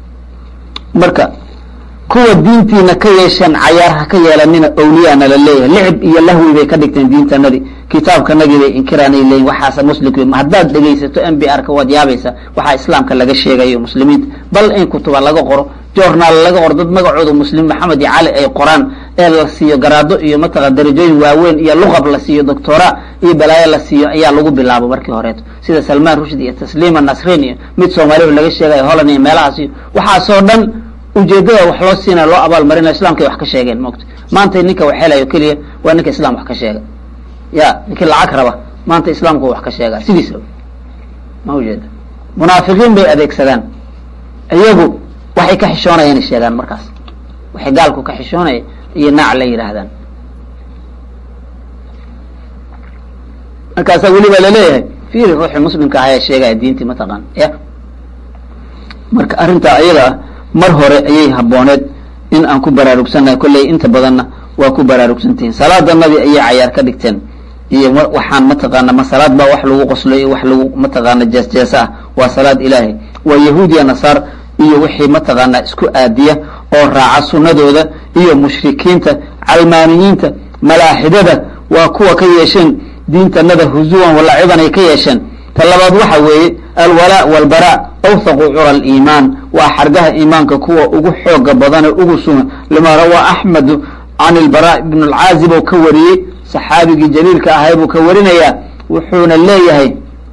marka kuwa diintiina ka yeesheen cayaar ha ka yeelanina awliyaana la leeyahay licib iyo lahwi bay ka dhigteen diintanadii kitaabkanagii bay inkiraanay leeyihin waxaase muslimka haddaad dhegaysato m b r ka waad yaabaysa waxaa islaamka laga sheegayo muslimiinta bal in kutuba laga qoro journaal laga qoro dad magacooda muslim maxamed iyo cali ay qoraan ee la siiyo garaado iyo mataqa darajooyin waaweyn iyo luqab la siiyo doctora iyo balaayo la siiyo ayaa lagu bilaabo markii horeeto sida salmaan rushd iyo tasliima nasrin iyo mid soomaalihu laga sheegayo holland iyo meelahaas iyo waxaasoo dhan ujeedada wax loo siinaya loo abaal marinayo islamkay wax ka sheegeen maogta maanta ninka wax helayo keliya waa ninka islam wax ka sheega ya ninkii lacag raba maanta islaamku wax ka sheega sidiisaba ma ujeeda munaafiqiin bay adeegsadaan iyagu waxay ka xishoonaya inay sheegaan markaas waxay gaalku ka xishoonaya iyo naac la yidhaahdaan markaasaa weliba laleeyahay fiiri ruuxii muslimka ahaa ee sheegaya diintii mataqaan ya marka arrintaa ayada ah mar hore ayay habooneed in aan ku baraarugsannahay kolley inta badanna waa ku baraarugsantihiin salaadanadii ayay cayaar ka dhigteen iyo waxaan mataqaana ma salaad baa wax lagu qoslay wax lagu mataqaana jees-jees ah waa salaad ilaahay waa yahuudiya nasaar iyo wixii mataqaanaa isku aadiya oo raaca sunnadooda iyo mushrikiinta calmaaniyiinta malaaxidada waa kuwa ka yeesheen diintanada huzuwan walaciban ay ka yeesheen ta labaad waxa weeye alwalaa walbaraa awthaqu cura aliimaan waa xargaha iimaanka kuwa ugu xooga badane ugu sugan lima rawaa axmedu can ilbaraa ibn alcaazib oo ka wariyey saxaabigii jaliilka ahay buu ka warinayaa wuxuuna leeyahay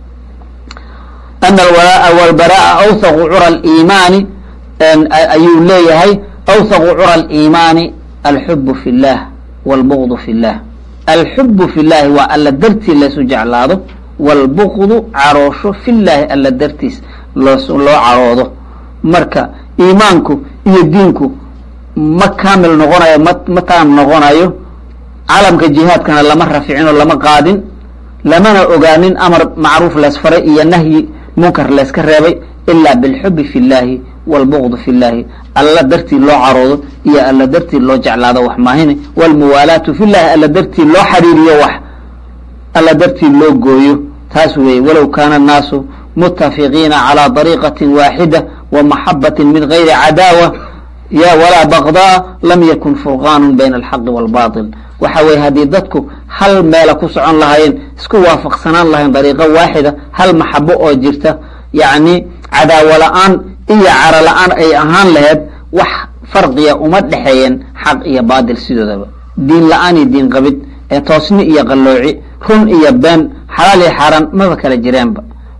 ana alwalaaءa walbara'a awthaqu cura aliimaani ayuu leeyahay awthaqu cura aliimaani alxubu fi اllah wاlbugdu fi اllah alxubu fi llahi waa alla dartii laysu jeclaado wاlbugdu caroosho fi llaahi alla dartiis loo loo caroodo marka iimaanku iyo diinku ma kaamil noqonayo ma ma taam noqonayo calamka jihaadkana lama raficin oo lama qaadin lamana ogaanin amar macruuf leesfaray iyo nahyi munkar layska reebay ilaa bilxubi fi llaahi wاlbugdu fi llaahi alla dartii loo caroodo iyo alla dartii loo jeclaado wax maahine wاlmuwaalaatu fi llahi alla dartii loo xariiriyo wax alla dartii loo gooyo taas weeye walow kaana الnaasu mutafiqiina calى طariiqati waaxida wamaxabati min gayri cadaawa ya walaa baqdaa lam yakun furqaanu bayna alxaqi wاlbaطil waxa weye haddii dadku hal meela ku socon lahaayeen isku waafaqsanaan lahayn dariiqo waaxida hal maxabo oo jirta yacni cadaawo la-aan iyo caro la-aan ay ahaan laheyd wax farqiya uma dhexeeyeen xaq iyo baatil sidoodaba diin la-aan iyo diin qabid ee toosni iyo qallooci run iyo been xalaal iyo xaaraan maba kala jireenba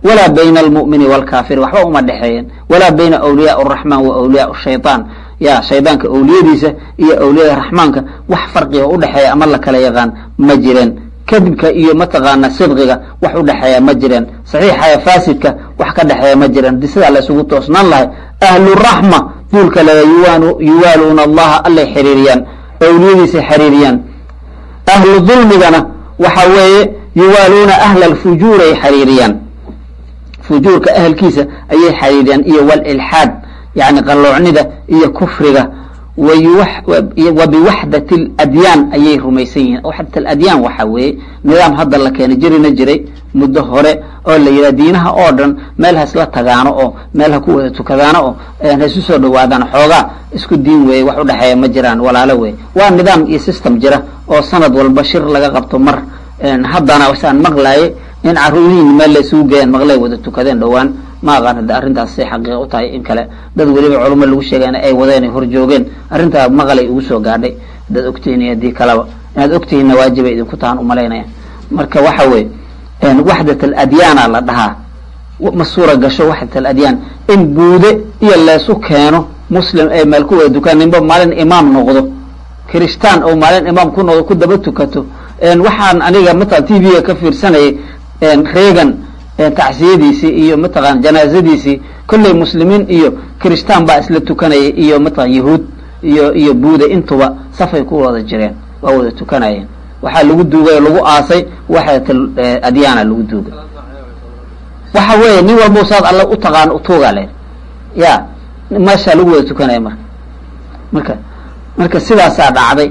walaa bayna almu'mini waalkaafiri waxba uma dhexeeyeen walaa bayna awliyaa araxmaan wa awliyaa shaytaan ya shaydaanka awliyadiisa iyo awliyada raxmaanka wax farqiga udhexeeya ama la kala yaqaan ma jireen kadibka iyo mataqaana sidqiga wax udhexeeya ma jireen saxiixaya faasidka wax ka dhexeeya ma jireen di sidaa la isugu toosnaan lahay ahluraxma duulka laga yuwaaluuna allaha allay xiriiriyaan awliyadiisay xiriiriyaan ahlu dulmigana waxa weeye yuwaaluuna ahla alfujuuray xiriiriyaan fujuurka ahelkiisa ayay xiriiriyaan iyo walilxaad yani qalloocnida iyo kufriga wa biwaxdat aladyaan ayay rumaysan yihiin waxdat aladyaan waxa weeye nidaam hadda la keenay jirina jiray muddo hore oo la yidhaha diinaha oo dhan meel ha isla tagaano oo meel ha ku wada tukadaano oo ha isu soo dhawaadaan xoogaa isku diin weeye wax udhexeeya ma jiraan walaalo weeye waa nidaam iyo system jira oo sanad walba shir laga qabto mar haddana wasaan maqlaaye in caruurihiin meel la isugu geeyaan maqlay wada tukadeen dhowaan ma aqaan hadda arrintaas say xaqiiqa u tahay in kale dad weliba culimo lagu sheegay in ay wadeen ay horjoogeen arrintaa maqalay ugu soo gaadhay haddaad ogtihiin iyo haddii kaleba inaad ogtihiinna waajibay idinku tahan umalaynaya marka waxa weeye waxdat aladyaana la dhahaa ma suura gasho waxdat aladyaan in buude iyo leesu keeno muslim ay meel ku wada dukaan ninba maalin imaam noqdo kiristaan oo maalin imaam ku noqdo ku daba tukato waxaan aniga matala t v-ga ka fiirsanayay reegan tacsiyadiisii iyo mataqana janaazadiisii kolley muslimiin iyo kiristaan baa isla tukanayay iyo mataqan yahuud iyo iyo buuda intuba safay ku wada jireen waa wada tukanayeen waxaa lagu duugay oo lagu aasay waxdat adyaana lagu duugay waxa weeye nin walba saad alla u taqaano utuugaa le ya meeshaa lagu wada tukanaya marka marka marka sidaasaa dhacday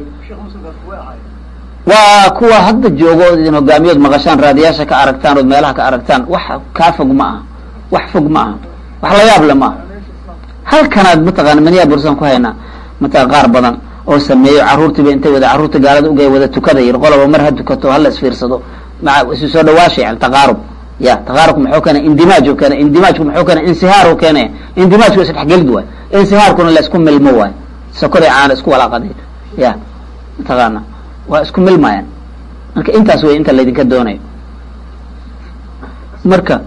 waa kuwa hadda joogo ood idin hogaamiyood maqashaan raadiyaasha ka aragtaan ood meelaha ka aragtaan wax kaa fog ma aha wax fog ma aha wax la yaab le ma aha halkanaad mataqana maniyaa bursan ku haynaa mataqan qaar badan oo sameeyo caruurtiiba intay wada carruurta gaalada ugay wada tukada yir qoloba mar ha tukato hala isfiirsado maa isu soo dhawaasha yani taqaarub ya taqaarubku muxuu keena indimaaj u keena indimaajku muxuu keena insihaar u keenaya indimaajku isdhexgelid waay insihaarkuna la isku milmo waay sokoray caana isku walaaqaday ya mataqaana waa isku milmayaan marka intaas wey inta laydinka doonayo marka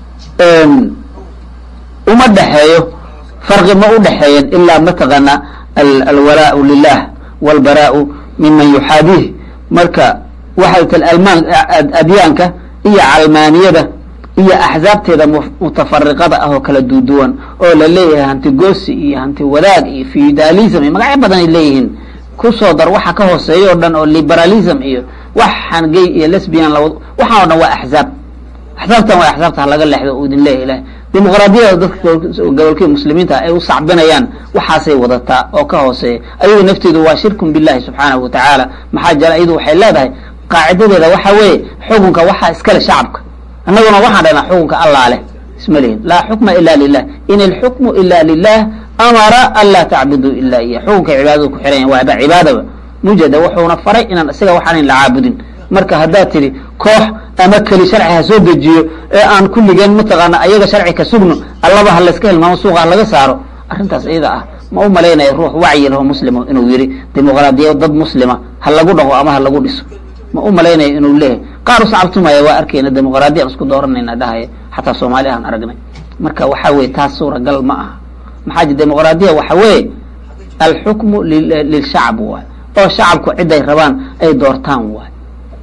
uma dhexeeyo farqi ma u dhexeeyen ilaa mataqaana alwalaau lilah walbaraau miman yuxaadiih marka waxay almaan adyaanka iyo calmaaniyada iyo axzaabteeda mutafariqada ah oo kala duuduwan oo la leeyahay hanti goosi iyo hanti wadaag iyo feudalism iyo magacyo badan ay leeyihiin kusoo dar waxa ka hooseeya o dhan oo liberalism iyo waxaan gay iyo lesbian lawad waxaan o dhan waa axzaab axzaabtan waa axzaabta halaga leexdo u idin leeya ilahay dimuqraadiyada dadka gobolkii muslimiinta ay u sacbinayaan waxaasay wadataa oo ka hooseeya ayadu nafteedu waa shirkun billahi subxaanahu watacaala maxaa jira iyadu waxay leedahay qaacidadeeda waxa weeye xukunka waxaa iskale shacabka annaguna waxaan dhahnaa xukunka allah leh isma lihin laa xukma ila lilah in ilxukmu ila lilah amara an laa tacbuduu ila iya xukunka cibaadadu ku xiran yahin waaba cibaadaba mujada wuxuuna faray inaan isaga waxaanan la caabudin marka haddaad tidhi koox ama keli sharci ha soo dejiyo ee aan kulligeen mataqaana ayaga sharci ka sugno allaba ha layska hilmaamo suuqa ha laga saaro arrintaas iyada ah ma u malaynaya ruux wacyi laho muslimo inuu yidhi dimuqraadiya dad muslima ha lagu dhaqo ama ha lagu dhiso ma u malaynayo inuu leeyahay qaar usacabtumaya waa arkeyna dimuqraadiya aan isku dooranayna dhahaya xataa soomaali aan aragnay marka waxa weye taas suuragal ma aha maxaa ji dimuqraadiya waxa weeye alxukmu lilshacb waay oo shacabku ciday rabaan ay doortaan waay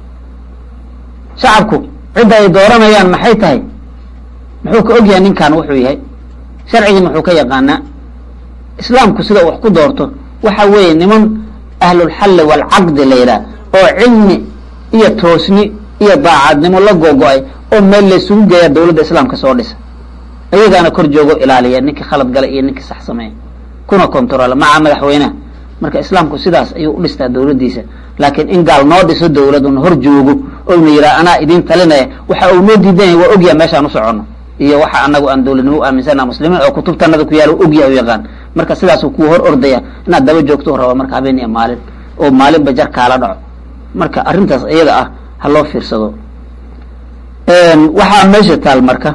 shacabku cidda ay dooranayaan maxay tahay muxuu ka ogyahay ninkan wuxuu yahay sharcigii muxuu ka yaqaanaa islaamku sida wax ku doorto waxa weeye niman ahlulxalli waalcaqdi la yidhaah oo cilmi iyo toosni iyo daacadnimo la gogo-ay oo meel laysugu geeya dawladda islaamka soo dhisa ayagaana kor joogo ilaaliya ninkii khalad gala iyo ninkii sax sameeya kuna controla maca madaxweyneha marka islaamku sidaas ayuu u dhistaa dawladdiisa laakiin in gaal noo dhiso dawlad una hor joogo ouna yidhaha anaa idin talinaya waxa uu noo diidan yahay waa ogyaha meeshaan u soconno iyo waxa anagu aan dawladnimo u aaminsana muslimiin oo kutubtanada ku yaala ogyaha u yaqaan marka sidaasuu kuwa hor ordaya inaad daba joogto raba marka habeen iyo maalin oo maalinba jar kaala dhaco marka arrintaas iyada ah ha loo fiirsado waxaa meesha taal marka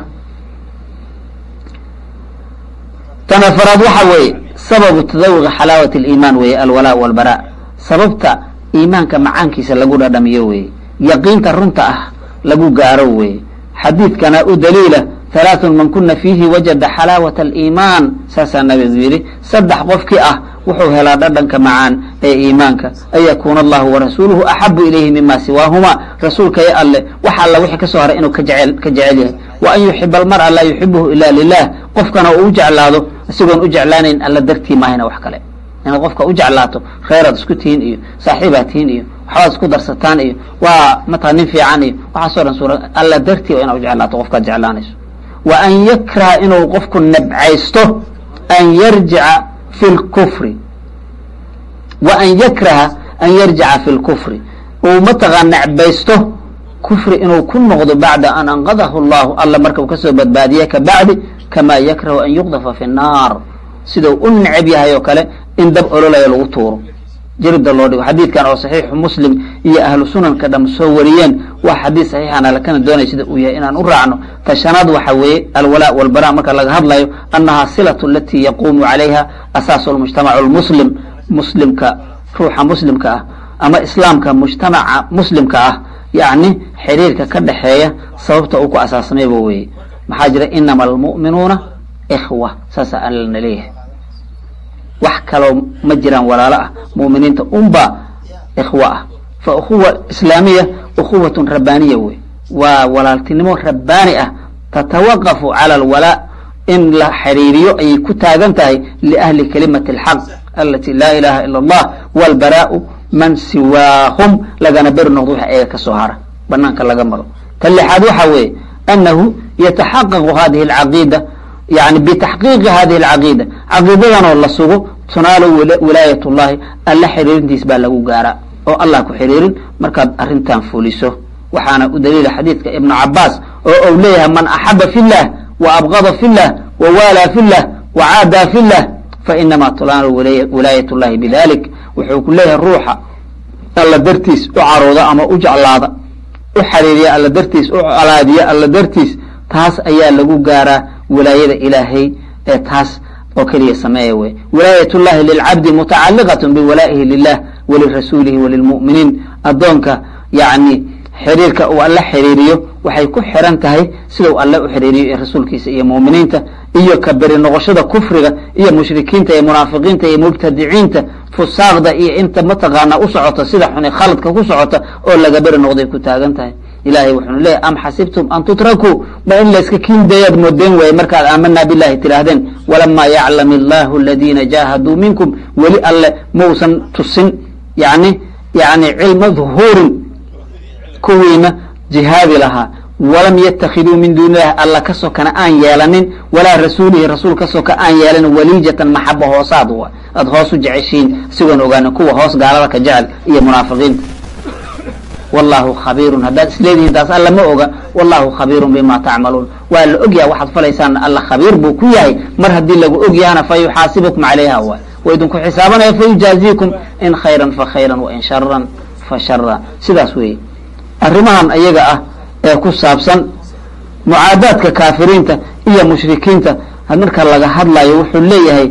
tan afaraad waxa weeye sababu tadawuqi xalaawati aliimaan weeye alwalaa walbaraa sababta iimaanka macaankiisa lagu dhadhamiyo weeye yaqiinta runta ah lagu gaaro weeye xadiidkana u daliila halaaثun man kuna fiihi wajada xalaawata aliimaan saasaa nabigu yidhi saddex qofkii ah wuxuu helaa dhadhanka macaan ee iimaanka an yakuuna allahu warasuuluhu axabu ilayhi mima siwaahuma rasuulka iyo alle wax alla wixii kasoo haray inuu ka jecel ka jecel yahay wa an yuxiba almar'a laa yuxibuhu ila lilah qofkana uu u jeclaado isagoon u jeclaanayn alla dartii maahayna wax kale inaad qofka u jeclaato reeraad isku tihiin iyo saaxiibaad tihiin iyo waxbaad isku darsataan iyo waa mataa nin fiican iyo waxaasoo dhan suura alla dartii inaad u jeclaato qofkaad jeclaanayso wa an yakraha inuu qofku nabcaysto an yarjica fi lkufri wa an yakraha an yarjica fi lkufri uu mataqaa nacbaysto kufri inuu ku noqdo bacda an anqadahu llahu alla marka uu kasoo badbaadiye ka bacdi kama yakrahu an yuqdafa fi nnaar sidau u necab yahay oo kale in dab ololayo lagu tuuro jirida loo dhigo xadiidkan oo saxiixu muslim iyo ahlu sunanka dham soo wariyeen waa xadiid saxiixana lakana doonay sida uu yahay inaan u raacno tashanaad waxa weeye alwalaa walbara marka laga hadlayo annaha silatu alati yaquumu calayha asaasu lmujtamac lmuslim muslimka ruuxa muslimka ah ama islaamka mujtamaca muslimka ah yacni xiriirka ka dhexeeya sababta uu ku asaasmayba weeye maxaa jira inama almu'minuuna ikhwa saasa allana leeyahay wax kaloo ma jiraan walaalo ah mu'miniinta unba ikhwa ah fa ukhuwa islaamiya ukhuwatun rabbaaniya wey waa walaaltinimo rabbaani ah tatawaqafu cala alwalaa in la xiriiriyo ayay ku taagan tahay liahli kalimati alxaq alati laa ilaha ila allah walbaraa'u man siwaahum lagana beri noqdo waxa eega ka soo hara banaanka laga maro ta lixaad waxa weeye anahu yataxaqaqu hadihi alcaqiida yani bitaxqiiqi hadihi alcaqiida caqiidadanoo la sugo tunaalo wilaayat llahi alla xiriirintiis baa lagu gaaraa oo allah ku xiriirin markaad arrintan fuliso waxaana u daliila xadiidka ibnu cabaas oo uu leeyahay man axaba fi llah wa abqada fi llah wa waalaa fi llah wa caadaa fi llah fainama tunaalu wilaayat llahi bidalik wuxuu ku leeyahay ruuxa alla dartiis u carooda ama u jeclaada u xariiriya alla dartiis u colaadiya alla dartiis taas ayaa lagu gaaraa wilaayada ilaahay ee taas oo keliya sameeya wey wilaayat llahi lilcabdi mutacaliqat biwalaa'ihi lilah walirasuulihi walilmu'miniin addoonka yani xiriirka uu alle xiriiriyo waxay ku xiran tahay sidau alle u xiriiriyo ee rasuulkiisa iyo mu'miniinta iyo ka beri noqoshada kufriga iyo mushrikiinta iyo munaafiqiinta iyo mubtadiciinta fusaaqda iyo inta mataqaana u socota sida xuni khaladka ku socota oo laga beri noqday ku taagan tahay ilahay wuxuunu leeyahy am xasibtum an tutrakuu ma in layska kiindayaad moodeen waaye markaad aamanaa bilahi tidhaahdeen walamaa yaclam illahu aladiina jaahaduu minkum weli alle mausan tusin yani yani cilma dhuhuurin kuwiina jihaadi lahaa walam yatakiduu min duuni illahi alla ka sokana aan yeelanin walaa rasuulihi rasuul ka soka aan yeelanin waliijatan maxaba hoosaad wa aad hoos u jeceshiin sigoon ogaanin kuwa hoos gaalada ka jecel iyo munaafiqiinta wallahu khabiirun haddaad isleedihiin taas alla ma oga wallahu khabiirun bima tacmaluun waa la ogyaha waxaad falaysaan alla khabiir buu ku yahay mar haddii lagu ogyahana fa yuxaasibukum calayha waay wa idinku xisaabanaya fa yujaaziikum in khayran fa khayran wain sharan fa shara sidaas weeye arrimahan ayaga ah ee ku saabsan mucaadaadka kaafiriinta iyo mushrikiinta marka laga hadlayo wuxuu leeyahay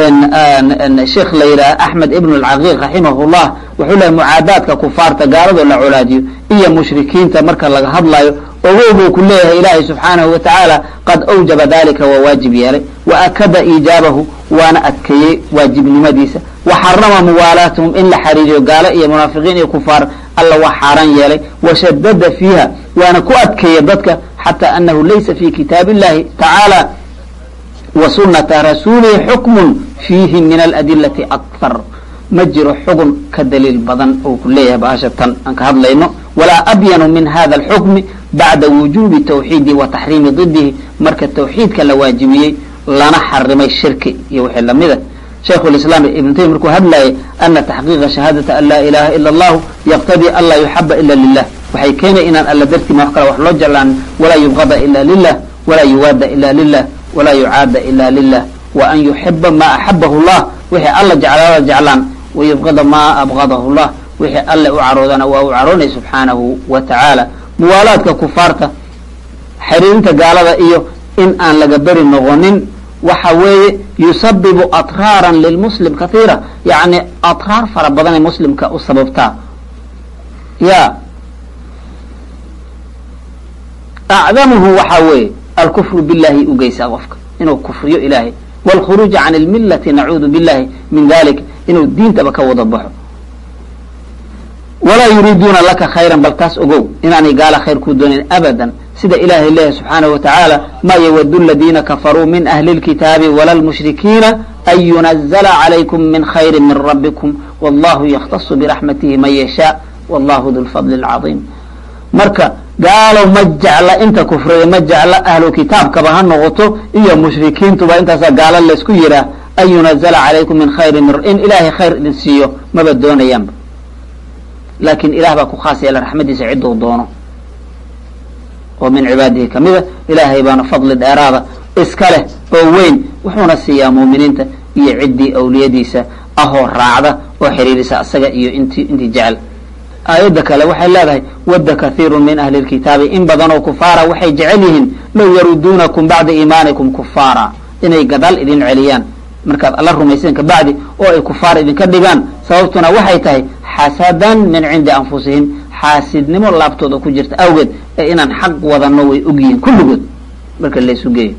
sheekh la yidhaha axmed ibn alcaqiiq raximahullah wuxuu leeyahay mucaadaadka kufaarta gaaladoo la colaadiyo iyo mushrikiinta marka laga hadlayo ogow buu ku leeyahay ilaahay subxaanahu wa tacaala qad awjaba dalika waa waajib yeelay wa akada iijaabahu waana adkeeyey waajibnimadiisa wa xarama muwaalaatahum in la xariiriyo gaalo iyo munaafiqiin iyo kufaar alla waa xaaraan yeelay wa shadada fiiha waana ku adkeeya dadka xataa anahu laysa fi kitaab illahi tacaala wa sunata rasuulihi xukmun fiihi min aladilati akthar ma jiro xugun ka daliil badan uu ku leeyahay baasha tan aan ka hadlayno walaa abyanu min hada alxukmi bacda wujubi tawxiidi wa taxriimi didihi marka tawxiidka la waajibiyey lana xarimay shirki iyo wixii lamida shaykhu lislaam ibn taymiya markuu hadlayay ana taxqiiqa shahaadata an laa ilaha ila allahu yaqtadii an laa yuxaba ila lilah waxay keenaya inaan alla dartiima wax kale wax loo jeclaan walaa yubqada ila lilah walaa yuwaada ila lilah walaa yucaada ila lilah wa an yuxiba ma axabahu llah wixii alla jeclaada jeclaan wayubqada ma abqadahu llah wixii alle u caroodana waa u caroonay subxaanahu wa tacaala muwaalaadka kufaarta xiriirinta gaalada iyo in aan laga beri noqonin waxa weeye yusabibu atraaran lilmuslim kathiira yacni atraar fara badanay muslimka u sababtaa ya acdamuhu waxa weeye alkufru billahi u geysaa qofka inuu kufriyo ilaahay wاlkhuruuja can اlmilati nacuudu billahi min dalik inuu diintaba ka wada baxo walaa yuriiduuna laka khayra bal taas ogow inaanay gaala khayr kuu doonayn abadan sida ilahay leeyahay subxaanahu wa tacaala ma ywadu aladiina kafaruu min ahli اlkitaabi wala lmushrikiina an yunazla calaykum min khayri min rabbikum wallahu yakhtasu biraxmatihi man yashaa wallahu du lfadli اlcaظiim marka gaalow ma jecla inta kufriya ma jecla ahlu kitaabkaba ha noqoto iyo mushrikiintuba intaasaa gaalo laysku yihaah an yunazla calaykum min khayri in ilaahay khayr idin siiyo maba doonayaanba laakiin ilah baa ku khaas yeela raxmadiisa cidduu doono oo min cibaadihi kamida ilaahay baana fadli dheeraada iska leh oo weyn wuxuuna siiyaa muuminiinta iyo ciddii awliyadiisa ahoo raacda oo xiriirisa asaga iyo int intii jecel aayadda kale waxay leedahay wadda kathiiru min ahli lkitaabi in badanoo kufaara waxay jecel yihiin low yaruduunakum bacda iimaanikum kufaara inay gadaal idin celiyaan markaad alla rumayseen kabacdi oo ay kufaar idinka dhigaan sababtuna waxay tahay xasadan min cindi anfusihim xaasidnimo laabtooda ku jirta awgeed ee inaan xaq wadano way ogyihiin kulligood marka laysu geeyo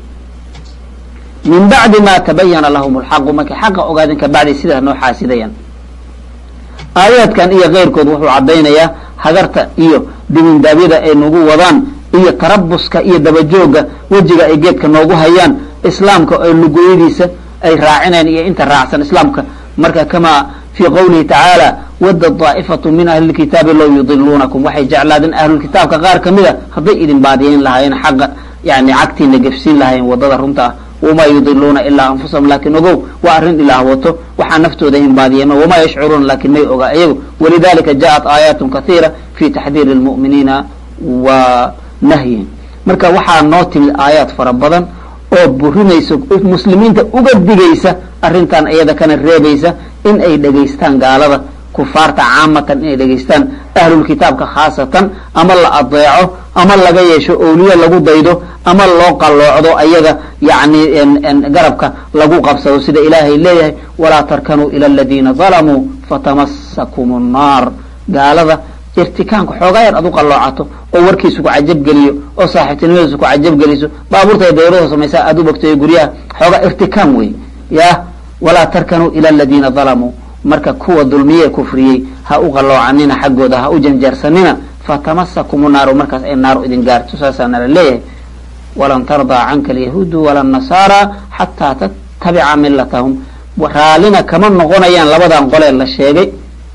min bacdi ma tabayana lahum lxaqu markay xaqa ogaadeen kabacdi sidaas noo xaasidayaan aayaadkan iyo keyrkood wuxuu caddaynayaa hagarta iyo dibindaabyada ay nagu wadaan iyo tarabuska iyo dabajooga wejiga ay geedka noogu hayaan islaamka oo lugoyadiisa ay raacineen iyo inta raacsan islaamka marka kamaa fii qowlihi tacaala wadda daa'ifatu min ahli lkitaabi low yudiluunakum waxay jeclaadeen ahlulkitaabka qaar kamid a hadday idin baadiyeyn lahaayeen xaqa yani cagtiina gefsiin lahaayeen wadada runta ah wamaa yudiluuna ilaa anfusahum laakin ogow waa arrin ilaah wato waxaa naftooda hinbaadiyema wamaa yashcuruuna laakin may ogaa iyagu walidalika jaءat aayaatun kahiira fi taxdiiri اlmu'miniina wa nahyihim marka waxaa noo timid aayaad fara badan oo burinaysa muslimiinta uga digaysa arrintan iyada kana reebaysa in ay dhegaystaan gaalada kufaarta caamatan inay dhegaystaan ahlulkitaabka khaasatan ama la adeeco ama laga yeesho owliye lagu daydo ama loo qalloocdo ayaga yani garabka lagu qabsado sida ilaahay leeyahay walaa tarkanuu ila aladiina dalamuu fatamasakum nnaar gaalada irtikaanka xoogaa yar ad u qalloocato oo warkiisu ku cajabgeliyo oo saaxiibtinimadiisu ku cajabgeliso baabuurta dawlada samaysa aad u bogtayo guryaha xoogaa irtikaam wey ya walaa tarkanuu ila aladiina dalamuu marka kuwa dulmiye kufriyey ha u qalloocanina xaggooda ha u janjeersanina fatamasakum naaru markaas ay naaru idin gaarto saasaa nala leeyahay walan tardaa canka alyahuudu wala nasaara xataa tattabica milatahum raallina kama noqonayaan labadan qolee la sheegay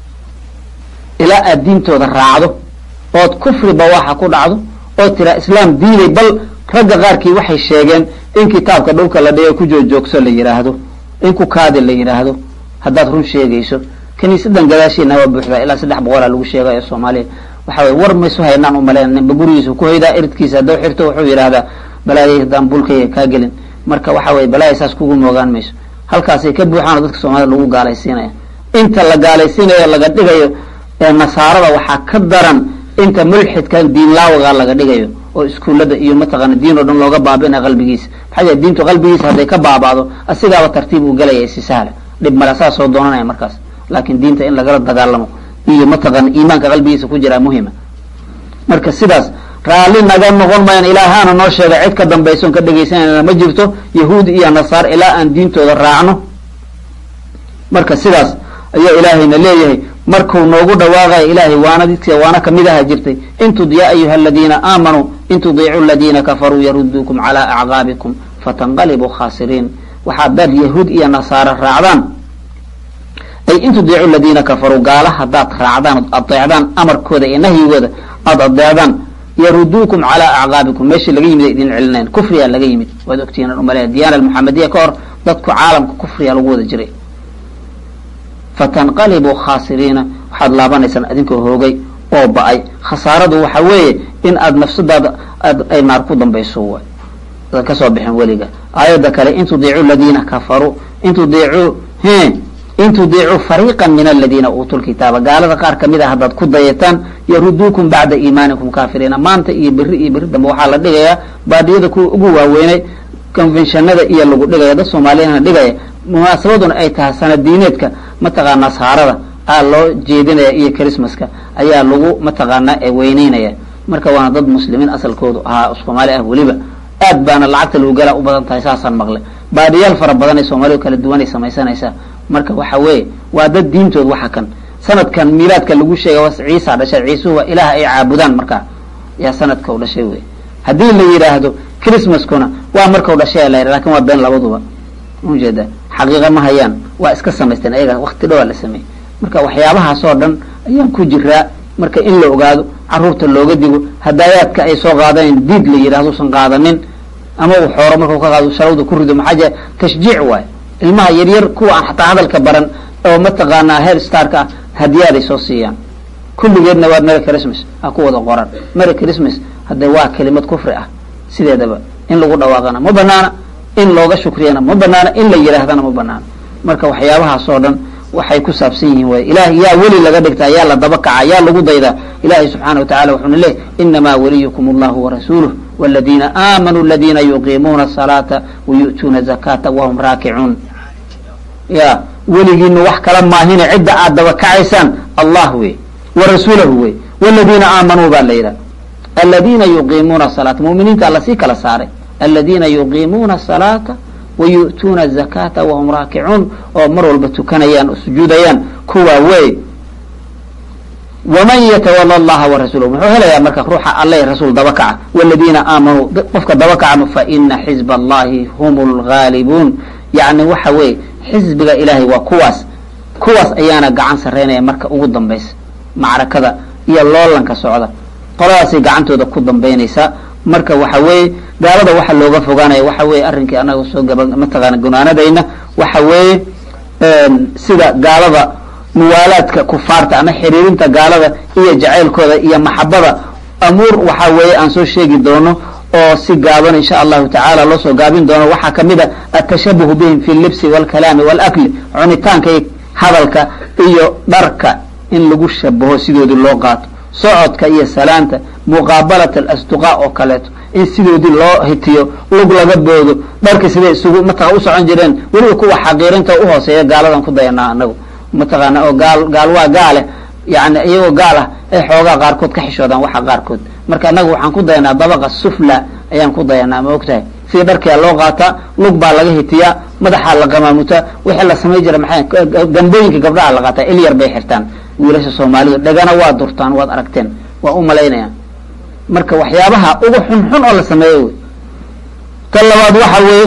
ilaa aad diintooda raacdo ood kufri bawaaxa ku dhacdo oo tiraa islaam diiday bal ragga qaarkii waxay sheegeen in kitaabka dhulka la dhigo ku joogjoogso la yidhaahdo in ku kaadi la yidhaahdo haddaad run sheegayso kiniisadan gadaasheena waa buuxdaa ilaa saddex boqolaa lagu sheegayo soomaaliya waxa weye war maysu haynaan umaleyn ninba gurigiisa ku hoydaa iridkiisa haddau xirto wuxuu yidhaahdaa balaayay haddaan bulkaya kaa gelin marka waxa weye balaaya saas kugu moogaan mayso halkaasay ka buuxaano dadka soomaalida lagu gaalaysiinaya inta la gaalaysiinayo laga dhigayo ee nasaarada waxaa ka daran inta mulxidkan diinlaawaga laga dhigayo oo iskuullada iyo mataqaana diin oo dhan looga baabina qalbigiisa maxaa jee diintu qalbigiisa hadday ka baaba'do asigaaba tartiib uu gelaya si sahla dhib male saa soo doonanaya markaas laakiin diinta in lagala dagaalamo iyo mataqaana iimaanka qalbigiisa ku jiraa muhima marka sidaas raalli naga noqon mayan ilaahaana noo sheega cid ka dambayson ka dhegaysanayna ma jirto yahuudi iyo nasaar ilaa aan diintooda raacno marka sidaas ayaa ilaahayna leeyahay markuu noogu dhawaaqaya ilaahay waanadis waana kamid aha jirtay in tud ya ayuha aladiina aamanuu in tudiicuu aladiina kafaruu yaruduukum calaa acqaabikum fatanqalibuu khaasiriin waxaad dad yahuud iyo nasaare raacdaan ay in tudiicu aladiina kafaruu gaala haddaad raacdaan od adeecdaan amarkooda iyo nahyigooda aada adeecdaan yaruduukum calaa acqaabikum meeshii laga yimid ay idin celinayn kufriyaa laga yimid waad ogtihiin umale diyaana almuxamadiya ka hor dadku caalamka kufriyaa lagu wada jiray fatanqalibuu khaasiriina waxaad laabanaysaan adinkoo hoogay oo ba-ay khasaaradu waxa weeye in aad nafsadaada ay naar ku dambayso waay adan kasoo bixin weliga aayadda kale in tudiicuu ladiina kafaruu in tudiicuu he in tudiicuu fariiqa min aladiina uutuu lkitaaba gaalada qaar kamid a haddaad ku dayataan yaruduukum bacda iimaanikum kaafiriina maanta iyo beri iyo beri dambe waxaa la dhigayaa baadiyada kuwa ugu waaweynay conventionada iyo lagu dhigaya dad soomaaliyana dhigaya munaasabaduna ay tahay sanadiineedka mataqaana nasaarada aa loo jeedinaya iyo christmaska ayaa lagu mataqaanaa weyneynaya marka waana dad muslimiin asalkoodu ahaa soomaali ah weliba aad baana lacagta lagu galaa u badan tahay saasaan maqlay baadiyaal fara badan ee soomaalidu kala duwanay samaysanaysaa marka waxa weeye waa dad diintood waxa kan sanadkan miilaadka lagu sheega was ciisa dhashay ciisuhu waa ilaah ay caabudaan markaa yaa sanadka u dhashay wey haddii la yidhaahdo christmaskuna waa markau dhashay la yidha lakin waa been labaduba ujeeda xaqiiqa ma hayaan waa iska samaysteen ayaga wakti dhowaa la sameeyey marka waxyaabahaas oo dhan ayaan ku jiraa marka in la ogaado caruurta looga digo hadaayaadka ay soo qaadanayn diid la yidhahdo usan qaadanin ama uu xooro markau ka qaado shalawda ku rido maxaa jee tashjiic waayo ilmaha yaryar kuwa aan xataa hadalka baran oo mataqaanaa head starka ah hadiyaaday soo siiyaan kulligeedna waa merry christmas ha ku wada qoran merry christmas hadde waa kelimad kufri ah sideedaba in lagu dhawaaqana ma banaana in looga shukriyana ma banaana in la yidhaahdana ma banaana marka waxyaabahaas oo dhan waxay ku saabsan yihiin way ilahay yaa weli laga dhigtaa yaa la daba kaca yaa lagu daydaa ilahay subxaana watacala wuxuuna leeyay inamaa waliyukum allahu warasuuluh waladiina aamanuu aladiina yuqiimuuna asalaata wayu'tuuna zakata wahum raakicuun ya weligiina wax kala maahine cidda aad daba kacaysaan allah wey warasuulahu wey waladiina aamanuu baa la yidhaha aladiina yuqiimuuna asalaata muminiinta alla sii kala saaray aladiina yuqiimuuna asalaata wayu'tuuna azakata wahum raakicuun oo mar walba tukanayaan oo sujuudayaan kuwaa wey waman yatawala allaha warasuulahu muxuu helayaa marka ruuxa alle rasuul daba kaca waladiina aamanuu qofka daba kacama faina xizba allahi hum lgaalibuun yani waxa weeye xisbiga ilaahay waa kuwaas kuwaas ayaana gacan saraynaya marka ugu dambaysa macrakada iyo loolanka socda qoladaasay gacantooda ku dambaynaysaa marka waxa weeye gaalada waxa looga fogaanaya waxa weeye arrinkii anaga soo gaba mataqaana gunaanadayna waxa weeye sida gaalada muwaalaadka kufaarta ama xiriirinta gaalada iyo jacaylkooda iyo maxabada amuur waxa weeye aan soo sheegi doono oo si gaaban insha allahu tacaala loo soo gaabin doono waxaa kamid a atashabuhu bihim fi llibsi walkalaami walakli cunitaanka iyo hadalka iyo dharka in lagu shabaho sidoodii loo qaato socodka iyo salaanta muqaabalat alasduqaa oo kaleeto in sidoodii loo hitiyo lug laga boodo dharka siday isugu mataqa u socon jireen weliba kuwa xaqiirinta u hooseeya gaaladan ku dayanaa anagu mataqaana oo gaal gaal waa gaale yani iyagoo gaal ah ay xoogaa qaarkood ka xishoodaan waxa qaarkood marka anagu waxaan ku dayanaa dabaqa sufla ayaan ku dayanaa ma ogtahay sida dharkia loo qaataa lug baa laga hitiyaa madaxaa la qamaamutaa wixii la samay jira maxay gambooyinka gabdhaha la qaataa il yar bay xirtaan wiilasha soomaalidu dhegana waa durtaan waad aragteen waa u malaynayaan marka waxyaabaha ugu xunxun oo la sameeyo wey ta labaad waxa weeye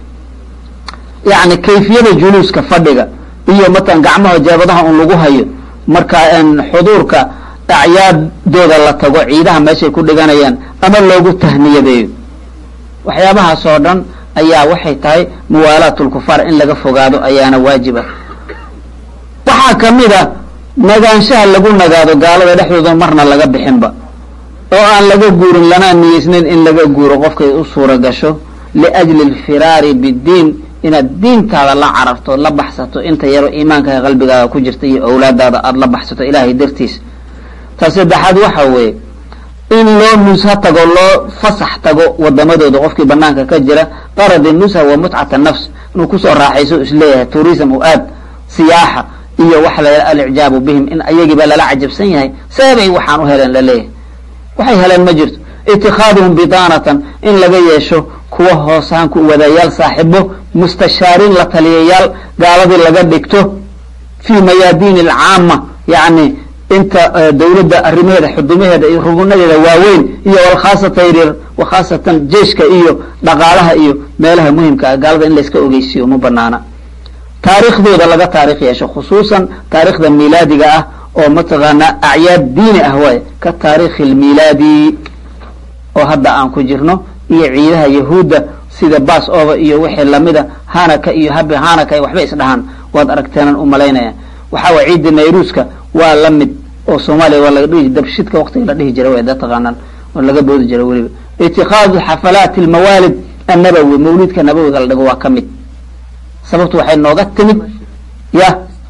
yani kayfiyada juluuska fadhiga iyo matalan gacmaha jeebadaha un lagu hayo marka xuduurka acyaadooda la tago ciidaha meeshay ku dhiganayaan ama loogu tahniyadeeyo waxyaabahaas oo dhan ayaa waxay tahay muwaalaatulkufaar in laga fogaado ayaana waajiba waxaa kamid a nagaanshaha lagu nagaado gaalada dhexdooda marna laga bixinba oo aan laga guurin lana niyeysnayn in laga guuro qofkay u suura gasho liajli alfiraari biddiin inaad diintaada la cararto la baxsato inta yaro iimaankaga qalbigaaga ku jirta iyo awlaadaada aada la baxsato ilaahay dartiis ta saddexaad waxa weeye in loo nusha tago loo fasax tago wadamadooda qofkii banaanka ka jira qaradi nusha wa mutcata nafs inuu kusoo raaxayso isleeyahay tourism u aad siyaaxa iyo waxa la alicjaabu bihim in ayagiiba lala cajabsan yahay seebay waxaan u heleen laleeyahay waxay heleen ma jirto itikaaduhum bidaanatan in laga yeesho kuwa hoosaanku wadayaal saaxibo mustashaariin la taliyayaal gaaladii laga dhigto fii mayaadiin alcaama yani inta dawladda arrimaheeda xudumaheeda iyo rugunadeeda waaweyn iyo walkhaasata yaryar wakhaasatan jeeshka iyo dhaqaalaha iyo meelaha muhimka ah gaalada in layska ogeysiyo ma banaana taariikhdooda laga taarikh yeesho khusuusan taarikhda miilaadiga ah oo mataqaanaa acyaad diini ah waay ka taarikhi lmiilaadi oo hadda aan ku jirno iyo ciidaha yahuudda sida bas over iyo wixii lamida hanaka iyo habe hanaka iyo waxba isdhahaan waad aragteenan u malaynaya waxaa way ciidda nayruuska waa la mid oo soomaaliya waa laga dhihi dabshidka waktiga la dhihi jiray way da taqaanaan oo laga boodi jiray weliba itikhadu xafalaati almawaalid annabawi mawlidka nabawiga la dhigo waa ka mid sababtu waxay nooga timid ya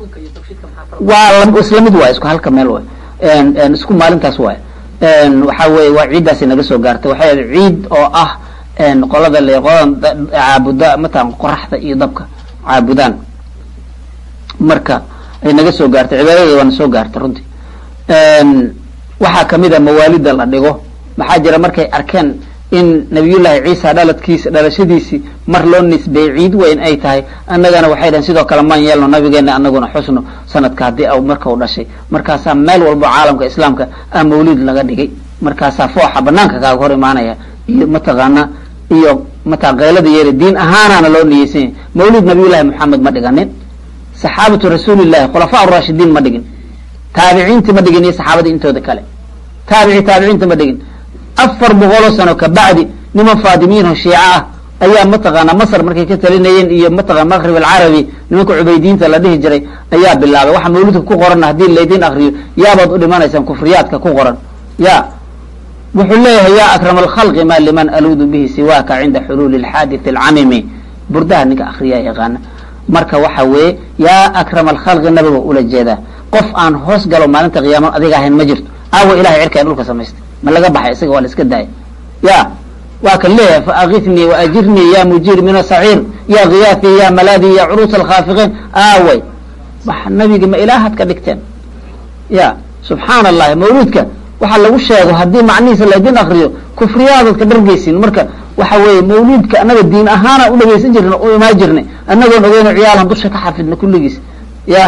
waa isla mid waay isku halka meel waay isku maalintaas waay waxa weye waa ciiddaasi naga soo gaartay waxay ahayd ciid oo ah qolada le qoladan caabuda matalan qoraxda iyo dabka caabudaan marka ay naga soo gaartay cibaadada waana soo gaartay runtii waxaa kamid a mawaalida la dhigo maxaa jira markay arkeen in nabiyullaahi ciisa dhaladkiisa dhalashadiisii mar loo nisbeeyey ciid weyn ay tahay annagana waxay dhahen sidoo kale maan yeelno nabigeena anaguna xusno sanadka haddii a marka u dhashay markaasaa meel walbo caalamka islaamka ah mawlid laga dhigay markaasaa fooxa banaanka kaaga hor imaanaya iyo mataqaana iyo mataa keylada yeeri diin ahaanaana loo niyeysan yahay mawlid nabiyullahi moxamed ma dhiganin saxaabatu rasuulillahi khulafaa raashidiin ma dhigin taabiciinti ma dhigin iyo saxaabadii intooda kale taabici taabiciinta ma dhigin afar boqoloo sano kabacdi niman faadimiyiinoo shiica ah ayaa mataqaana masr markay ka talinayeen iyo mataqana maqrib alcarabi nimanka cubaydiyiinta la dhihi jiray ayaa bilaabay waxa mawlidka ku qoran haddii laydin akriyo yaabaad u dhimanaysaan kufriyaadka ku qoran ya wuxuu leeyahay ya akram alkhalqi ma liman aluudu bihi siwaaka cinda xuluuli alxaadith alcamimi burdaha ninka akriyaa yaqaana marka waxa weeye yaa akram alkhalqi nabiga ula jeedaa qof aan hoos galo maalinta qiyaama adiga ahayn ma jirto aawa ilahay cirkaa dhulka samaystay ma laga baxay isaga waa la iska daaya ya waa kan leeyahay faakifnii waajirnii ya mujiir min asaciir ya khiyaafi ya malaadi ya curuus alkhaafiqiin aaway wax nabigi ma ilaahaad ka dhigteen ya subxaana allahi mawluudka waxaa lagu sheego haddii macnihiisa laydin akriyo kufriyaadaad ka dhargeysin marka waxa weeye mawluudka annaga diin ahaana u dhageysan jirna u imaan jirnay annagoon ogeyno ciyaalan dusha ka xafidna kulligiis ya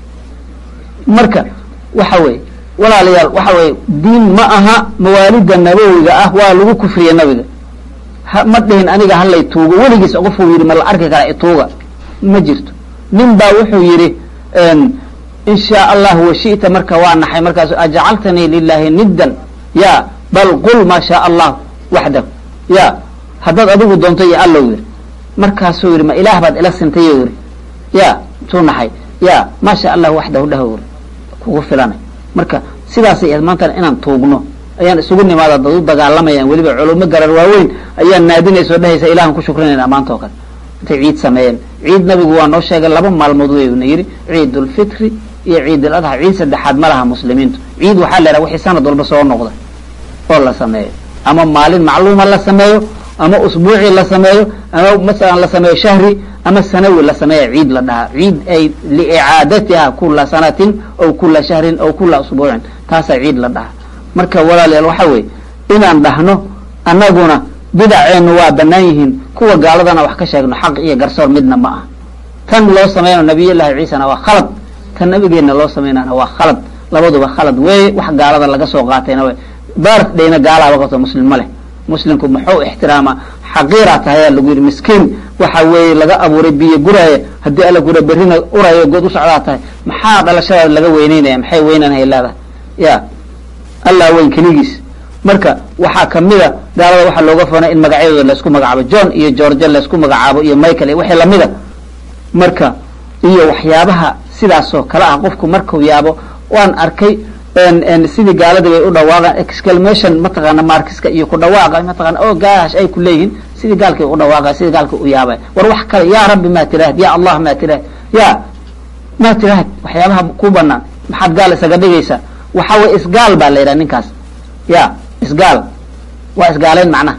marka waxa weye walaalayaal waxa weye diin ma aha mawaalida nabowiga ah waa lagu kufriye nabiga ma dhihin aniga halay tuugo weligiis qofuu yidhi ma la arki karaa ituuga ma jirto nin baa wuxuu yidhi in shaa allah washita marka waa naxay markaasu ajcaltanii lilahi niddan ya bal qul maa shaa allah waxdahu ya haddaad adigu doonto iyo allow yidhi markaasuu yidhi ma ilaah baad ila sintayo yidhi ya tuu naxay ya maa shaa allah waxdahu dhaho yidhi kugu filanay marka sidaasay ahayd maantana inaan tuugno ayaan isugu nimaada dad u dagaalamayaan weliba culimo garar waaweyn ayaan naadinaysa o dhehaysa ilahan ku shukrinayna maanta oo kale intay ciid sameeyeen ciid nabigu waa noo sheegay laba maalmood weyna yidhi ciid ulfitri iyo ciid al adha ciid saddexaad ma laha muslimiintu ciid waxaa la yhaha wixii sanad walba soo noqda oo la sameeyo ama maalin macluuma la sameeyo ama usbuuci la sameeyo ama masalan la sameeyo shahri ama sanawi la sameeya ciid la dhahaa ciid ay liicaadatiha kula sanatin aw kula shahrin aw kula usbuucin taasaa ciid la dhahaa marka walaalayaal waxa weeye inaan dhahno annaguna bidaceennu waa banaan yihiin kuwa gaaladana wax ka sheegno xaq iyo garsoor midna ma ah tan loo sameynao nabiyullaahi ciisana waa khalad tan nabigeenna loo sameynana waa khalad labaduba khalad weeye wax gaalada laga soo qaatayna w birthdayna gaalaaba qabto muslim ma leh muslimku muxuu ixtiraama xaqiiraa tahay aa lagu yidhi miskiin waxa weeye laga abuuray biyo guraaya haddii alla gura berrina urayo good u socdaa tahay maxaa dhalashadaada laga weyneynaya maxay weynanhay leedahay ya allah weyn keligiis marka waxaa kamida gaalada waxaa looga foonay in magacyadooda laysku magacaabo john iyo george laysku magacaabo iyo michael iyo wixii lamida marka iyo waxyaabaha sidaasoo kale ah qofku markuu yaabo waan arkay sidii gaalada bay u dhawaaqaan exclamation mataqaana markiska iyo ku dhawaaqa mataqana o gaash ay ku leeyihiin sidii gaalkay u dhawaaqa sidii gaalka u yaabay war wax kale ya rabbi maa tirahd ya allah maa tirahd ya maa tirahd waxyaabaha ku banaan maxaad gaal isaga dhigaysaa waxa weye isgaal baa la yidhaha ninkaas ya isgaal waa isgaaleyn macnaha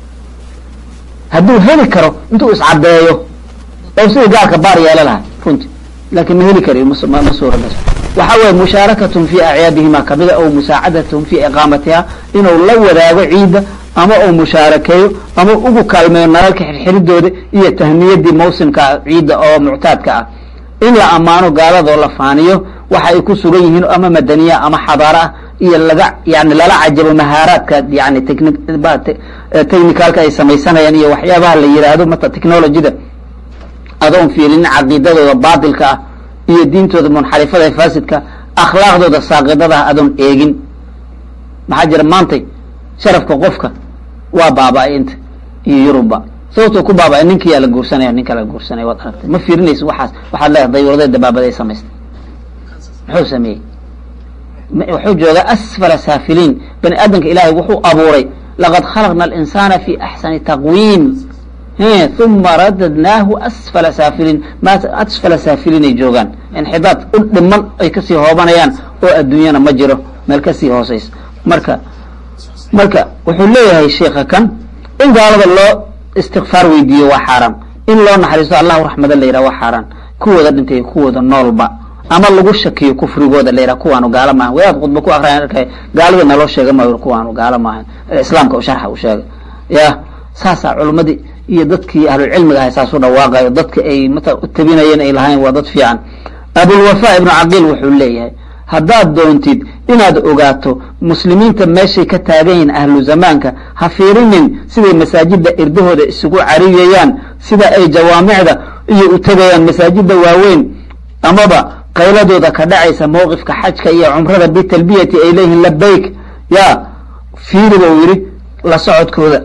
hadduu heli karo intuu iscadeeyo oo sidii gaalka baar yeelo lahay runti laakin ma heli karayo ma suuragas waxa weye mushaarakatun fi acyaadihima kamida o musaacadatun fi iqaamatiha inuu la wadaago ciidda ama uu mushaarakeeyo ama ugu kaalmeeyo nalalka xirxiridooda iyo tahniyadii mawsimka ciidda oo muctaadka ah in la ammaano gaaladoo la faaniyo waxa ay ku sugan yihiin ama madaniya ama xadaara ah iyo laga yani lala cajabo mahaaraadka yani technicalka ay samaysanayaan iyo waxyaabaha la yidhaahdo mata technologyda adoon fiirinin caqiidadooda baatilka ah iyo diintooda munxarifada ee faasidka akhlaaqdooda saaqidadaha adoon eegin maxaa jira maantay sharafka qofka waa baaba-ay inta iyo yurubba sababtoo ku baaba-ay ninkiyaa la guursanaya ninka la guursanaya waad aragtay ma fiirinaysa waxaas waxaad leedahay dayuurada dabaabada ay samaystay muxuu sameeyey wuxuu joogaa asfala saafiliin bani aadamka ilaahay wuxuu abuuray laqad khalaqna alinsana fi axsani taqwiim uma radadnaahu asfala saafiliin ma asfala saafiliin ay joogaan inxidaad u dhiman ay kasii hoobanayaan oo adduunyana ma jiro meel kasii hooseysa marka marka wuxuu leeyahay sheika kan in gaalada loo istikfaar weydiiyo waa xaaraan in loo naxariisto allahu raxmada la yidhah waa xaaraan kuwooda dhintay kuwooda noolba ama lagu shakiyo kufrigooda la yidhah kuwaanu gaalo maahan wadaad khudba ku akraya arkay gaalada naloo sheega maayo kuwaanu gaalo maahan islaamka u sharxa u sheegay ya saasaa culummadii iyo dadkii ahlulcilmiga ahay saas u dhawaaqayo dadka ay mata u tabinayeen ay lahayn waa dad fiican abulwafa ibnu caqiil wuxuu leeyahay haddaad doontid inaad ogaato muslimiinta meeshay ka taagan yihiin ahlu zamaanka ha fiirinin siday masaajida irdahooda isugu cariyayaan sida ay jawaamicda iyo u tegayaan masaajida waaweyn amaba qayladooda ka dhacaysa mowqifka xajka iyo cumrada bitalbiyati ay leeyihiin labayk ya fiiri buu yidhi la socodkooda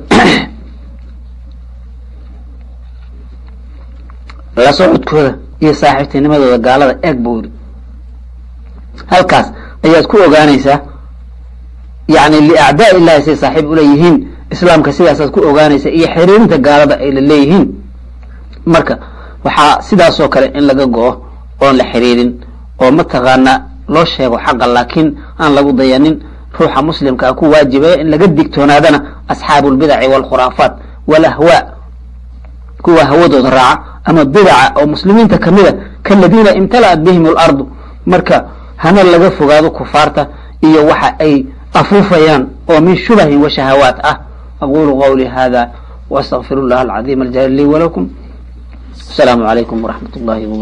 la socodkooda iyo saaxiibtinimadooda gaalada eeg buu yidhi halkaas ayaad ku ogaanaysaa yani liacdaa illahi say saaxiib uleeyihiin islaamka sidaasaad ku ogaanaysaa iyo xiriirinta gaalada ay la leeyihiin marka waxaa sidaasoo kale in laga go-o oon la xiriirin oo mataqaanaa loo sheego xaqa laakiin aan lagu dayanin ruuxa muslimkaa ku waajibaya in laga digtoonaadana asxaabu lbidaci waalkhuraafaat walahwaa kuwa hawadooda raaca ama bidaca oo muslimiinta kamida kaladiina imtala'at bihim alardu marka hana laga fogaado kufaarta iyo waxa ay afuufayaan oo min shubahin wa shahawaat ah aqulu qawli hada واstغfir الlah العظيم الجليل لي ولكم السلام عليكم ورحمة الله وبركاته